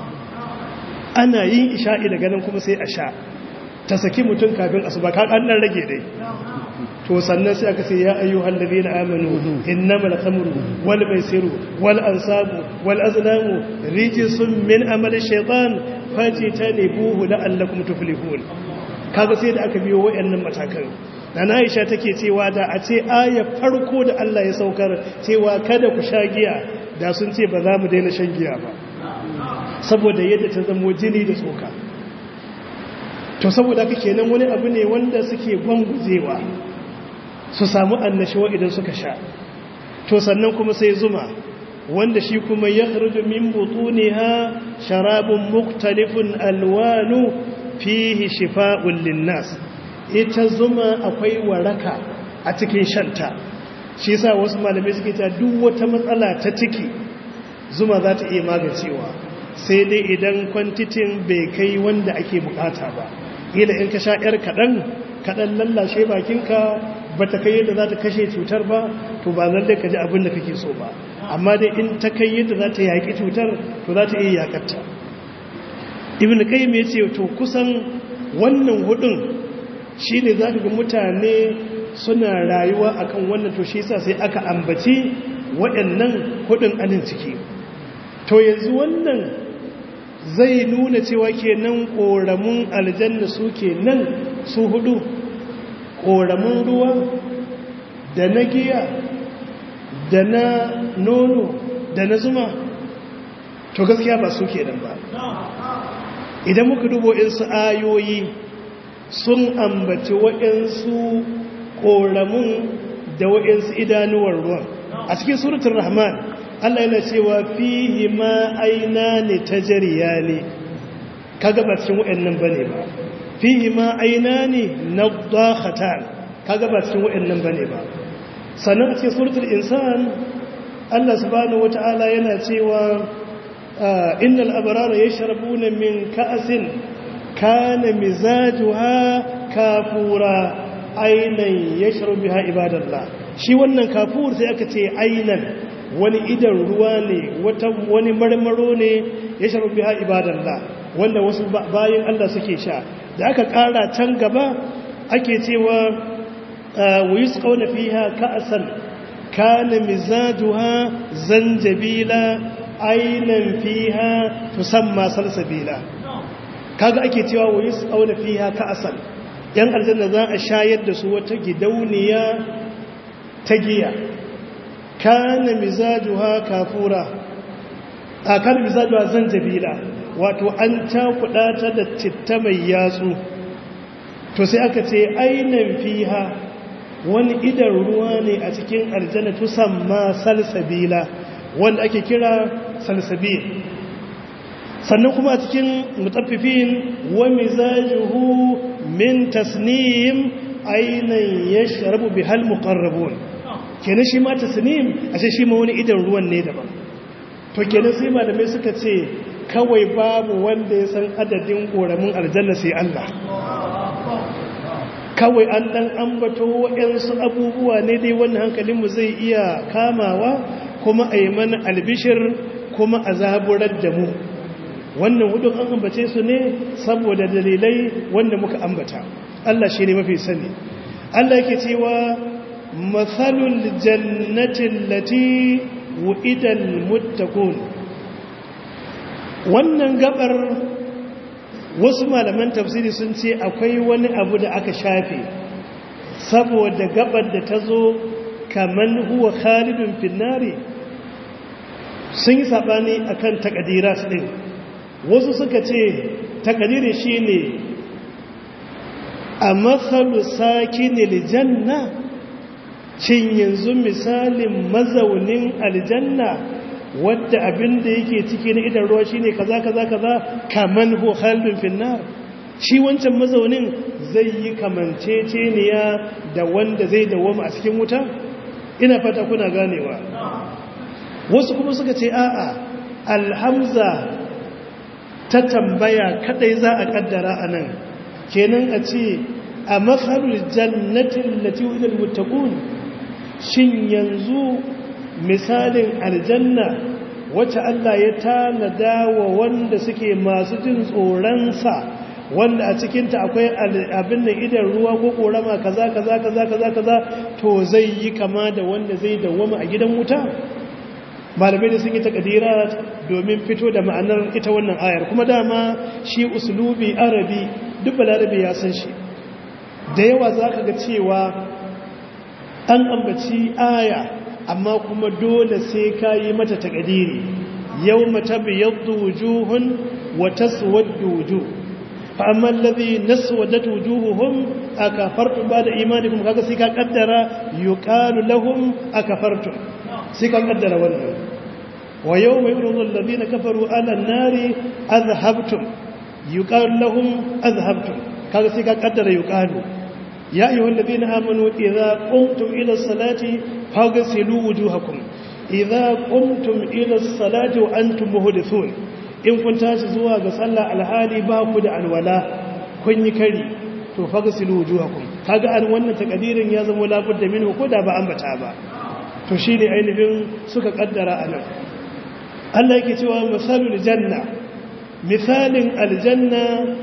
ana yin isha'i daga nan kuma sai a sha ta saki mutum kafin asuba ka an nan rage dai to sannan sai aka ce ya ayyuhal ladina amanu innamal khamru wal maisiru wal ansabu wal azlamu rijsun min amali shaytan fajtanibuhu la'allakum tuflihun kaga sai da aka biyo wayannan matakan dan Aisha take cewa da a ce aya farko da Allah ya saukar cewa kada ku sha giya da sun ce ba za mu daina shan giya ba saboda yadda ta zamo jini da tsoka to saboda haka kenan wani abu ne wanda suke gwangujewa su samu annashuwa idan suka sha to sannan kuma sai zuma wanda shi kuma ya kharju min butuniha sharabun muktalifun alwanu fihi shifa'un linnas ita zuma akwai waraka a cikin shanta shi yasa wasu malamai suke ta duk wata matsala ta ciki zuma za ta iya magancewa sai dai idan kwantitin bai kai wanda ake bukata ba ila in ka sha yar kaɗan kaɗan lallashe bakinka ba ta kai yadda za ta kashe cutar ba to ba lalle ka ji abin da kake so ba amma dai in ta kai yadda za ta yaƙi cutar to za ta iya yaƙarta ibn qayyim ya ce to kusan wannan hudun shine za ka ga mutane suna rayuwa akan wannan to shi yasa sai aka ambaci waɗannan hudun anin ciki to yanzu wannan zai nuna cewa kenan ƙoramun aljanna su kenan su hudu ƙoramun ruwa da na giya da na nono da na zuma to gaskiya ba su kenan ba idan muka dubo insu ayoyi sun ambaci waɗansu ƙoramun da waɗansu idanuwar ruwan a cikin suratun rahman Allah yana cewa fihi ma aina ne ta jariya ne kaga ba cikin waɗannan ba ne ba fihi ma aina ne na dakhatan kaga ba cikin waɗannan ba ne ba sannan a cikin suratul insan Allah subhanahu wata'ala yana cewa innal abrara yashrabuna min ka'sin kana mizajuha kafura ainan yashrabu biha ibadallah shi wannan kafur sai aka ce ainan wani idan ruwa ne wani marmaro ne yashrabu biha ibadallah wanda wasu bayin Allah suke sha da aka kara can gaba ake cewa wa yusqawna fiha ka'san kana mizajuha zanjabila ainan fiha tusamma salsabila kaga ake cewa wa yusqawna fiha ka'san yan aljanna za a shayar da su wata gidauniya ta giya kana mizajuha kafura a kan mizajuha zanjabila wato an cakuɗa ta da citta mai yatsu to sai aka ce ainan fiha wani idan ruwa ne a cikin aljanna tusamma salsabila wanda ake kira salsabil sannan kuma a cikin mutaffifin wa mizajuhu min tasnim ainan yashrabu bihal muqarrabun kenan shi ma tasnim ashe shi ma wani idan ruwan ne daban to kenan sai malamai suka ce kawai babu wanda ya san adadin koramin aljanna sai Allah kawai an dan ambato waɗansu abubuwa ne dai wannan hankalinmu zai iya kamawa kuma a yi mana albishir kuma a zaburar da mu wannan hudun an ambace su ne saboda dalilai wanda muka ambata Allah shi ne mafi sani Allah yake cewa matsalul jannatin lati wu'idal muttaqun wannan gabar wasu malaman tafsiri sun ce akwai wani abu da aka shafe saboda gabar da ta zo kaman huwa khalidun finnari sun yi saɓani a kan takadiras ɗin wasu suka ce takadiri shi ne a matsalu saki janna cin yanzu misalin mazaunin aljanna wadda abin da yake ciki na idan ruwa shine kaza kaza kaza kaman hu khalidun finnar shi wancan mazaunin zai yi kamanceceniya da wanda zai dawoma a cikin wuta ina fata kuna ganewa wasu kuma suka ce a'a alhamza ta tambaya kadai za a kaddara anan kenan a ce a matsalul jannatin lati wujal muttaqun shin yanzu misalin aljanna wacce Allah ya tanada wa wanda suke masu jin tsoronsa wanda a cikinta akwai abin da idan ruwa ko korama kaza kaza kaza kaza kaza to zai yi kama da wanda zai dawwama a gidan wuta malamai da sun yi takadira domin fito da ma'anar ita wannan ayar kuma dama shi uslubi arabi duk balarabe ya san shi da yawa za ka ga cewa an ambaci aya amma kuma dole sai ka yi mata takadiri yau mata biyaddu wujuhun wata suwaddu wujuh fa amma alladhi naswadat wujuhuhum akafartum ba'da imanikum kaga sai ka kaddara yuqalu lahum akafartum sai ka kaddara wannan wa yawma yuridu alladhina kafaru ala an-nari adhhabtum yuqalu lahum adhhabtum kaga sai ka kaddara yuqalu ya ayyuhal ladina amanu idza qumtum ila as-salati faghsilu wujuhakum idza qumtum ila as-salati wa antum muhdithun in kun tashi zuwa ga sallah alhali ba ku da alwala kun yi kari to faghsilu wujuhakum kaga an wannan takadirin ya zama labudda minhu ko da ba ambata ba to shine ainihin suka kaddara anan Allah yake cewa misalul janna misalin aljanna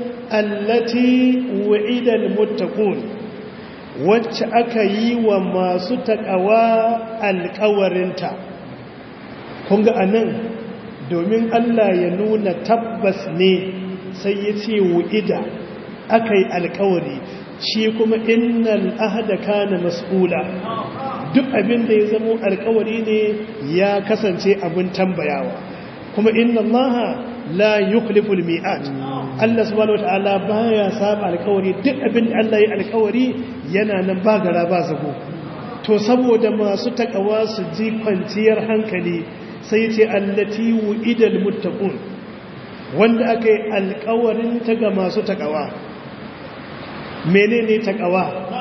allati wa'ida almuttaqun wacce aka yi wa masu takawa alkawarinta kun ga anan domin Allah ya nuna tabbas ne sai ya ce wu'ida aka yi alkawari shi kuma innal ahda kana mas'ula duk abin da ya zamo alkawari ne ya kasance abin tambayawa kuma inna allaha la yukhliful mi'at Allah subhanahu wataala baya saba alkawari duk abin da Allah ya alkawari yana nan ba gara ba zago to saboda masu takawa su ji kwanciyar hankali sai ce allati wu'idal muttaqun wanda aka yi alkawarin ta ga masu takawa menene takawa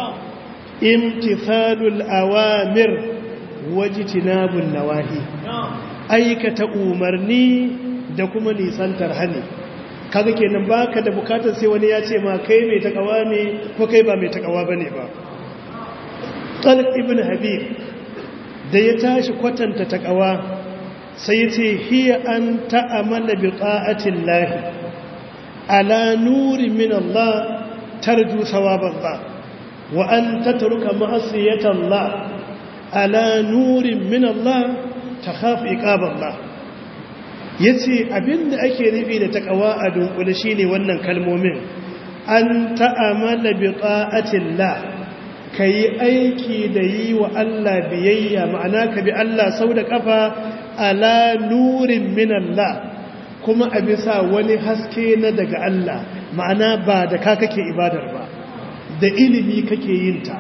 imtithalul awamir wajtinabun nawahi aikata umarni da kuma nisantar hani kaga kenan baka da bukatar sai wani ya ce ma kai mai takawa ne ko kai ba mai takawa bane ba Talib ibn Habib da ya tashi kwatanta takawa sai ya ce hiya an ta'amala bi ta'atin lahi ala nuri min Allah tarju sawaban Allah wa an tatruka ma'asiyatan Allah ala nurin min Allah takhafu iqaban Allah yace abinda ake nufi da takawa a dunkule shine wannan kalmomin an ta'amala bi ta'atin Allah ka yi aiki da yi wa Allah biyayya ma'ana ka bi Allah sau da ƙafa ala nurin min Allah kuma a bisa wani haske na daga Allah ma'ana ba da ka kake ibadar ba da ilimi kake yin ta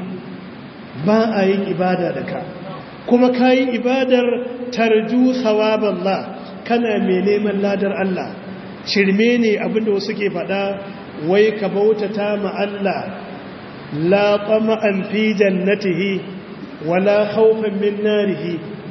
ba a yin ibada da ka kuma ka yi ibadar tarju sawaballah kana mai neman ladar Allah shirme ne abinda wasu ke faɗa wai ka bautata ma Allah لا طمعا في جنته ولا خوفا من ناره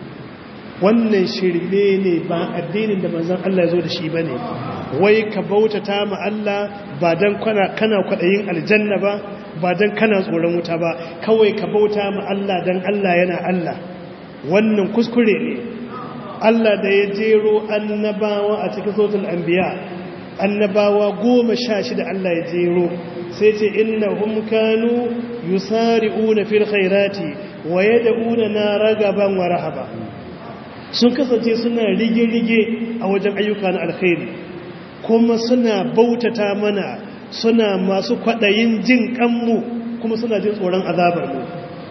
wannan shirme ne ba addinin da manzon Allah ya zo da shi bane wai ka bautata ma Allah ba dan kana kana kwadayin aljanna ba ba dan kana tsoron wuta ba kawai ka bauta ma Allah dan Allah yana Allah wannan kuskure ne Allah da ya jero annabawa a cikin suratul anbiya annabawa goma sha shida Allah ya jero sai ce innahum kanu yusari'una fil khairati wa yad'una na ragaban wa rahaba sun kasance suna rige-rige a wajen ayyuka na alkhairi kuma suna bautata mana suna masu kwadayin jin kanmu kuma suna jin tsoron azabar mu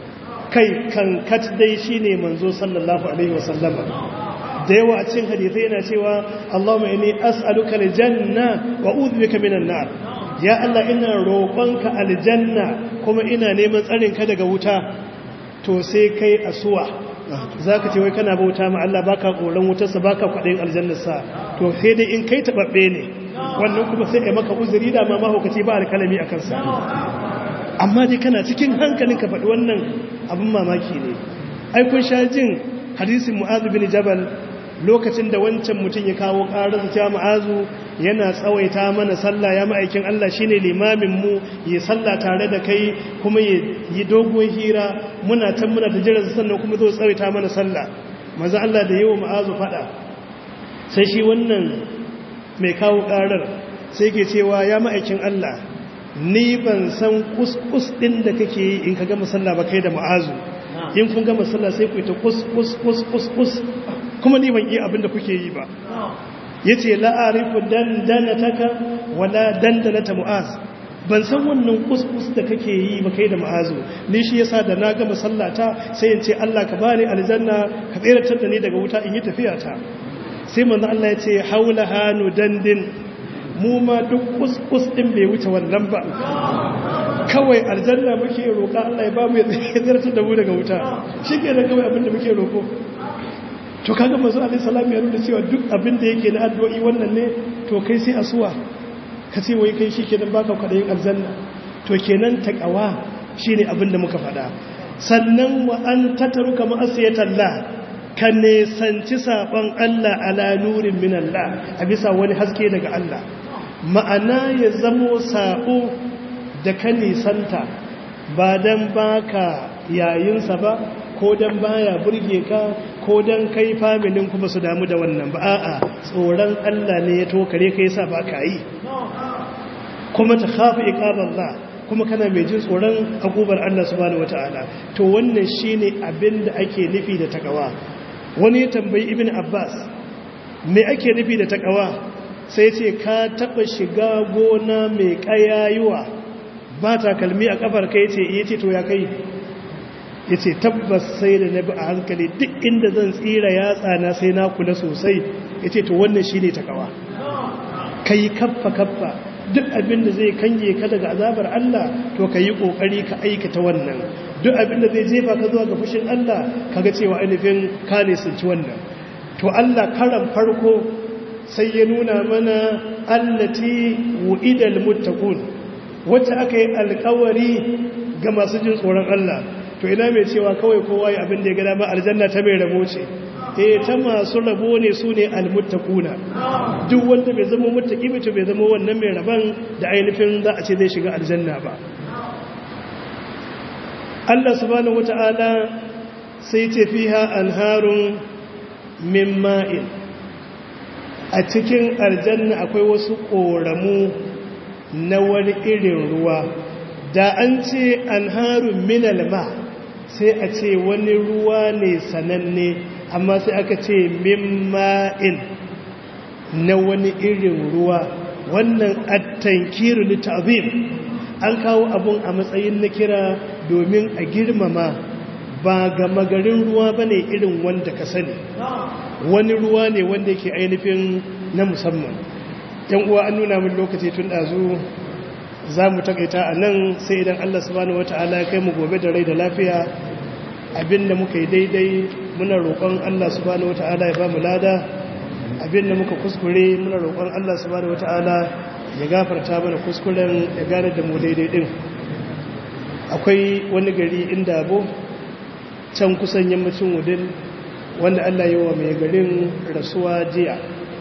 kai kankat dai shine manzo sallallahu alaihi wasallama da yawa a cikin hadisai yana cewa Allahumma inni as'aluka aljanna wa a'udhu bika minan nar ya Allah ina roƙonka aljanna kuma ina neman tsarin ka daga wuta to sai kai asuwa zaka ce wai kana bauta ma Allah baka koran wutarsa baka kwadin aljannarsa to sai dai in kai tababbe ne wannan kuma sai kai maka uzuri da ma mahaukaci ba alkalami akan sa amma dai kana cikin hankalin ka faɗi wannan abin mamaki ne ai kun sha jin hadisin mu'adh bin jabal lokacin da wancan mutum ya kawo ƙararsa cewa ma'azu yana tsawaita mana sallah ya ma'aikin Allah shine limamin mu ya sallah tare da kai kuma ya yi dogon hira muna can muna ta jiran sannan kuma zo tsawaita mana sallah maza Allah da yawa ma'azu fada sai shi wannan mai kawo ƙarar sai ke cewa ya ma'aikin Allah ni ban san kuskus ɗin da kake yi in ka gama sallah ba kai da ma'azu in kun gama sallah sai ku yi ta kus kus kus kus kus kuma ni ban iya abin da kuke yi ba ya ce la'arifu dandanataka wala dandanata mu'az ban san wannan kuskus da kake yi ba kai da ma'azu ni shi yasa da na gama sallata sai in ce Allah ka bani aljanna ka tseratar da ni daga wuta in yi tafiya ta sai manzo Allah ya ce haula hanu dandin mu ma duk kuskus din bai wuce wannan ba kawai aljanna muke roƙa Allah ya ba mu ya zartar da mu daga wuta shi ke da kawai abinda muke roƙo to kaga mazu alaihi salam ya nuna cewa duk abinda yake na addu'o'i wannan ne to kai sai asuwa ka ce wai kai shi kenan baka kwadayin aljanna to kenan takawa shine abinda muka faɗa sannan wa an tataruka ma'asiyatallah ka nesanci saɓon Allah ala nurin min Allah a bisa wani haske daga Allah ma'ana ya zamo saɓo da ka nisanta ba don baka yayinsa ba ko don baya burge ka ko don kai familin kuma su damu da wannan ba a'a tsoron Allah ne ya tokare ka yasa ba ka yi kuma ta khafi iqaballah kuma kana mai jin tsoron akubar Allah subhanahu wataala to wannan shine abin da ake nufi da takawa wani ya tambayi ibn Abbas me ake nufi da takawa sai ce ka taba shiga gona mai kayayuwa ba takalmi a kafar kai ce yace to ya kai yace tabbas sai da nabi a hankali duk inda zan tsira yatsa na sai na kula sosai yace to wannan shine takawa kai kaffa kaffa duk abin da zai kange ka daga azabar Allah to ka yi ƙoƙari ka aikata wannan duk abin da zai jefa ka zuwa ga fushin Allah ka ga cewa ainihin ka ne sun ci wannan to Allah karan farko sai ya nuna mana allati wu'idal muttaqun wacce aka yi alƙawari ga masu jin tsoron Allah to ina mai cewa kawai kowa ya abin da ya ga dama aljanna ta mai rabo ce eh ta masu rabo ne su ne almuttaquna duk wanda bai zama muttaqi ba to bai zama wannan mai raban da ainihin za a ce zai shiga aljanna ba Allah subhanahu wata'ala sai ce fiha anharun min ma'in a cikin aljanna akwai wasu koramu na wani irin ruwa da an ce anharun min alma sai a ce wani ruwa ne sananne amma sai aka ce mimma'in na wani irin ruwa wannan attankiru litazim an kawo abun a matsayin na kira domin a girmama ba ga magarin ruwa ba ne irin wanda ka sani wani ruwa ne wanda yake ainihin na musamman yan uwa an nuna min lokaci tun ɗazu za mu takaita a nan sai idan allah subhanahu wata'ala ya kai mu gobe da rai da lafiya abinda muka yi daidai muna roƙon Allah subhanahu wata'ala ya ba mu lada abinda muka kuskure muna roƙon Allah subhanahu wata'ala ya gafarta mana kuskuren ya gane da mu daidai din akwai wani gari inda abu can kusan yammacin wudin wanda Allah yi wa mai garin rasuwa jiya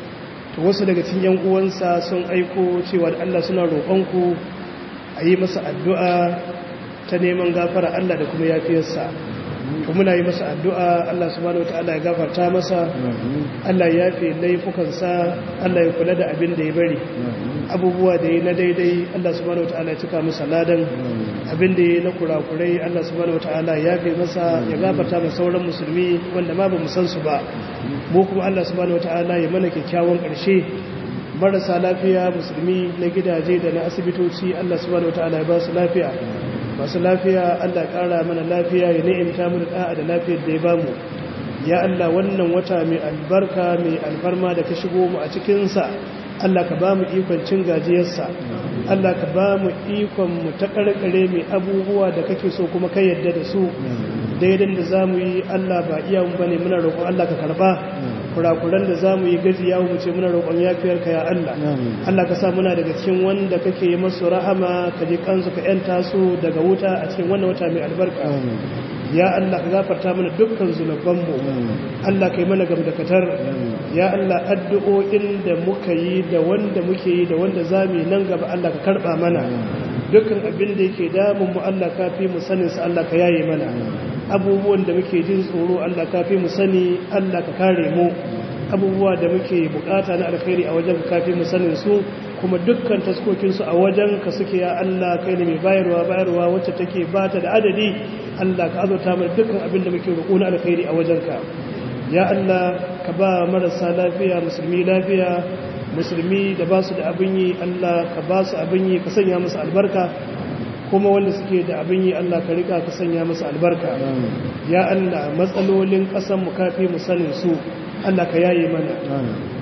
to wasu daga cikin yan uwansa sun aiko cewa da Allah suna roƙonku a yi masa addu'a ta neman gafara Allah da kuma yafiyarsa to muna yi masa addu'a Allah subhanahu wataala ya gafarta masa Allah ya yafe laifukansa Allah ya kula da abin da ya bari abubuwa da ya na daidai Allah subhanahu wataala ya cika masa ladan abin da ya na kurakurai Allah subhanahu wataala ya yafe masa ya gafarta masa sauran musulmi wanda ma ba mu san su ba mu kuma Allah subhanahu wataala ya mana kyakkyawan ƙarshe marasa lafiya musulmi na gidaje da na asibitoci Allah subhanahu wataala ya ba su lafiya masu lafiya Allah ƙara mana lafiya ya ni'imta mu da da lafiyar da ya bamu ya Allah wannan wata mai albarka mai alfarma da ka shigo mu a cikinsa Allah ka ba mu ikon cin gajiyarsa Allah ka ba mu ikon mu ta karkare mai abubuwa da kake so kuma kai yadda da su daidan da za mu yi Allah ba iya mu bane muna roƙon Allah ka karba kurakuran da za mu yi gaji ya wuce muna roƙon yafiyarka ya Allah Allah ka sa muna daga cikin wanda kake yi masu rahama ka ji kansu ka yanta su daga wuta a cikin wannan wata mai albarka ya Allah ka gafarta mana dukkan zunubanmu Allah ka yi mana gamdakatar ya Allah addu'o'in da muka yi da wanda muke yi da wanda za mu yi nan gaba Allah ka karɓa mana dukkan abin da yake damun mu Allah ka fi mu sanin sa Allah ka yaye mana abubuwan da muke jin tsoro Allah ka fi mu sani Allah ka kare mu abubuwa da muke bukata na alkhairi a wajen ka fi mu sanin su kuma dukkan taskokin su a wajen ka suke ya Allah kai ne mai bayarwa bayarwa wacce take bata da adadi Allah ka azurta mana dukkan abin da muke roƙo na alkhairi a wajen ka ya Allah ka ba marasa lafiya musulmi lafiya musulmi da ba su da abin yi Allah ka ba su abin yi ka sanya musu albarka kuma wanda suke da abin yi Allah ka rika ka sanya musu albarka ya Allah matsalolin ƙasar mu kafi mu sanin su Allah ka yaye mana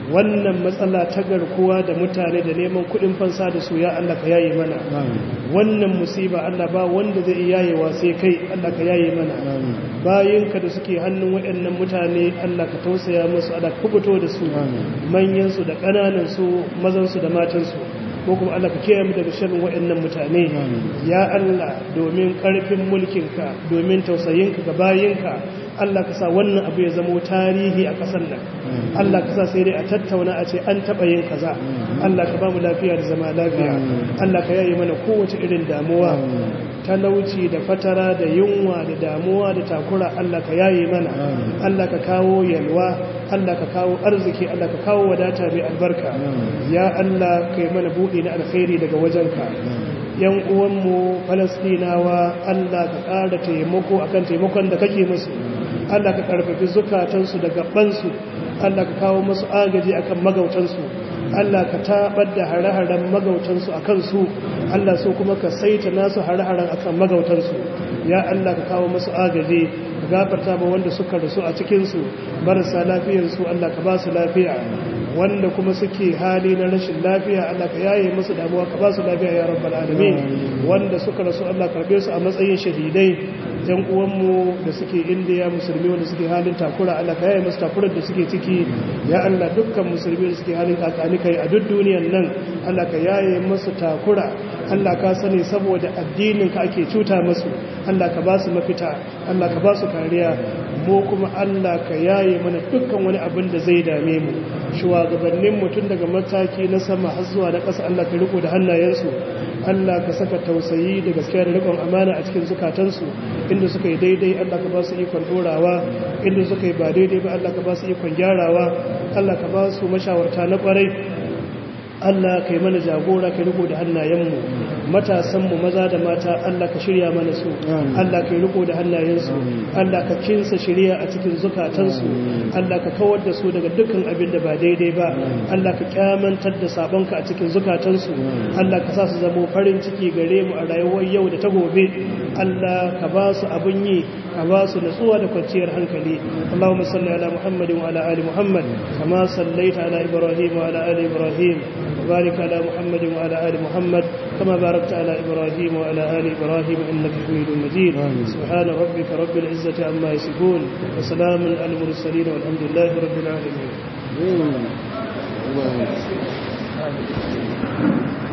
wannan matsala ta garkuwa da mutane da neman kudin fansa da su ya Allah ka yaye mana wannan musiba Allah ba wanda zai yayewa sai kai Allah ka yaye mana bayinka da suke hannun waɗannan mutane Allah ka tausaya musu Allah ka kubuto da su manyan su da ƙananan su mazan su da matan su ko kuma Allah ka kiyaye mu daga sharrin waɗannan mutane ya Allah domin ƙarfin mulkinka domin tausayinka ga bayinka Allah ka sa wannan abu ya zama tarihi a ƙasar nan Allah ka sa sai dai a tattauna a ce an taɓa yin kaza Allah ka ba mu lafiya da zama lafiya Allah ka yayi mana kowace irin damuwa talauci da fatara da yunwa da damuwa da takura Allah ka yayi mana Allah ka kawo yalwa Allah ka kawo arziki Allah ka kawo wadata mai albarka ya Allah kai mana buɗe na alkhairi daga wajenka yan uwanmu falastinawa Allah ka ƙara taimako akan taimakon da kake musu Allah ka karfafi zukatansu da gabansu Allah ka kawo musu agaji akan magautansu Allah ka tabar da hare-haren magautansu a kansu Allah so kuma ka saita nasu hare-haren akan magautansu ya Allah ka kawo musu agaji ka gafarta ba wanda suka rasu a cikinsu marasa lafiyarsu Allah ka ba su lafiya wanda kuma suke hali na rashin lafiya Allah ka yaye musu damuwa ka ba su lafiya ya rabbal alamin wanda suka rasu Allah karbe su a matsayin shahidai yan uwanmu da suke indiya musulmi wanda suke halin takura Allah ka yaye musu takurar da suke ciki ya Allah dukkan musulmi da suke halin kakani kai a duk duniyar nan Allah ka yaye musu takura Allah ka sani saboda addinin ka ake cuta musu Allah ka ba su mafita Allah ka ba su kariya mu kuma Allah ka yaye mana dukkan wani abin da zai dame mu shugabannin mutum daga mataki na sama har zuwa na ƙasa Allah ka riko da hannayensu Allah ka saka tausayi da gaskiya da rikon amana a cikin zukatansu inda suka yi daidai Allah ka ba su ikon dorawa inda suka yi ba daidai ba Allah ka ba su ikon gyarawa Allah ka ba su mashawarta na kwarai Allah ka yi mana jagora ka riko da hannayenmu matasanmu maza da mata Allah ka shirya mana su Allah ka yi riko da hannayensu Allah ka kinsa shirya a cikin zukatansu Allah ka kawar da su daga dukkan abin da ba daidai ba Allah ka kyamantar da sabonka a cikin zukatansu Allah ka sa su zamo farin ciki gare mu a rayuwar yau da ta gobe Allah ka ba su abin yi ka ba su natsuwa da kwanciyar hankali Allahumma salli ala Muhammadin wa ala ali Muhammad kama sallaita ala Ibrahim wa ala ali Ibrahim وبارك على محمد وعلى آل محمد كما باركت على إبراهيم وعلى آل إبراهيم إنك حميد مجيد سبحان ربك رب العزة عما يصفون وسلام على المرسلين والحمد لله رب العالمين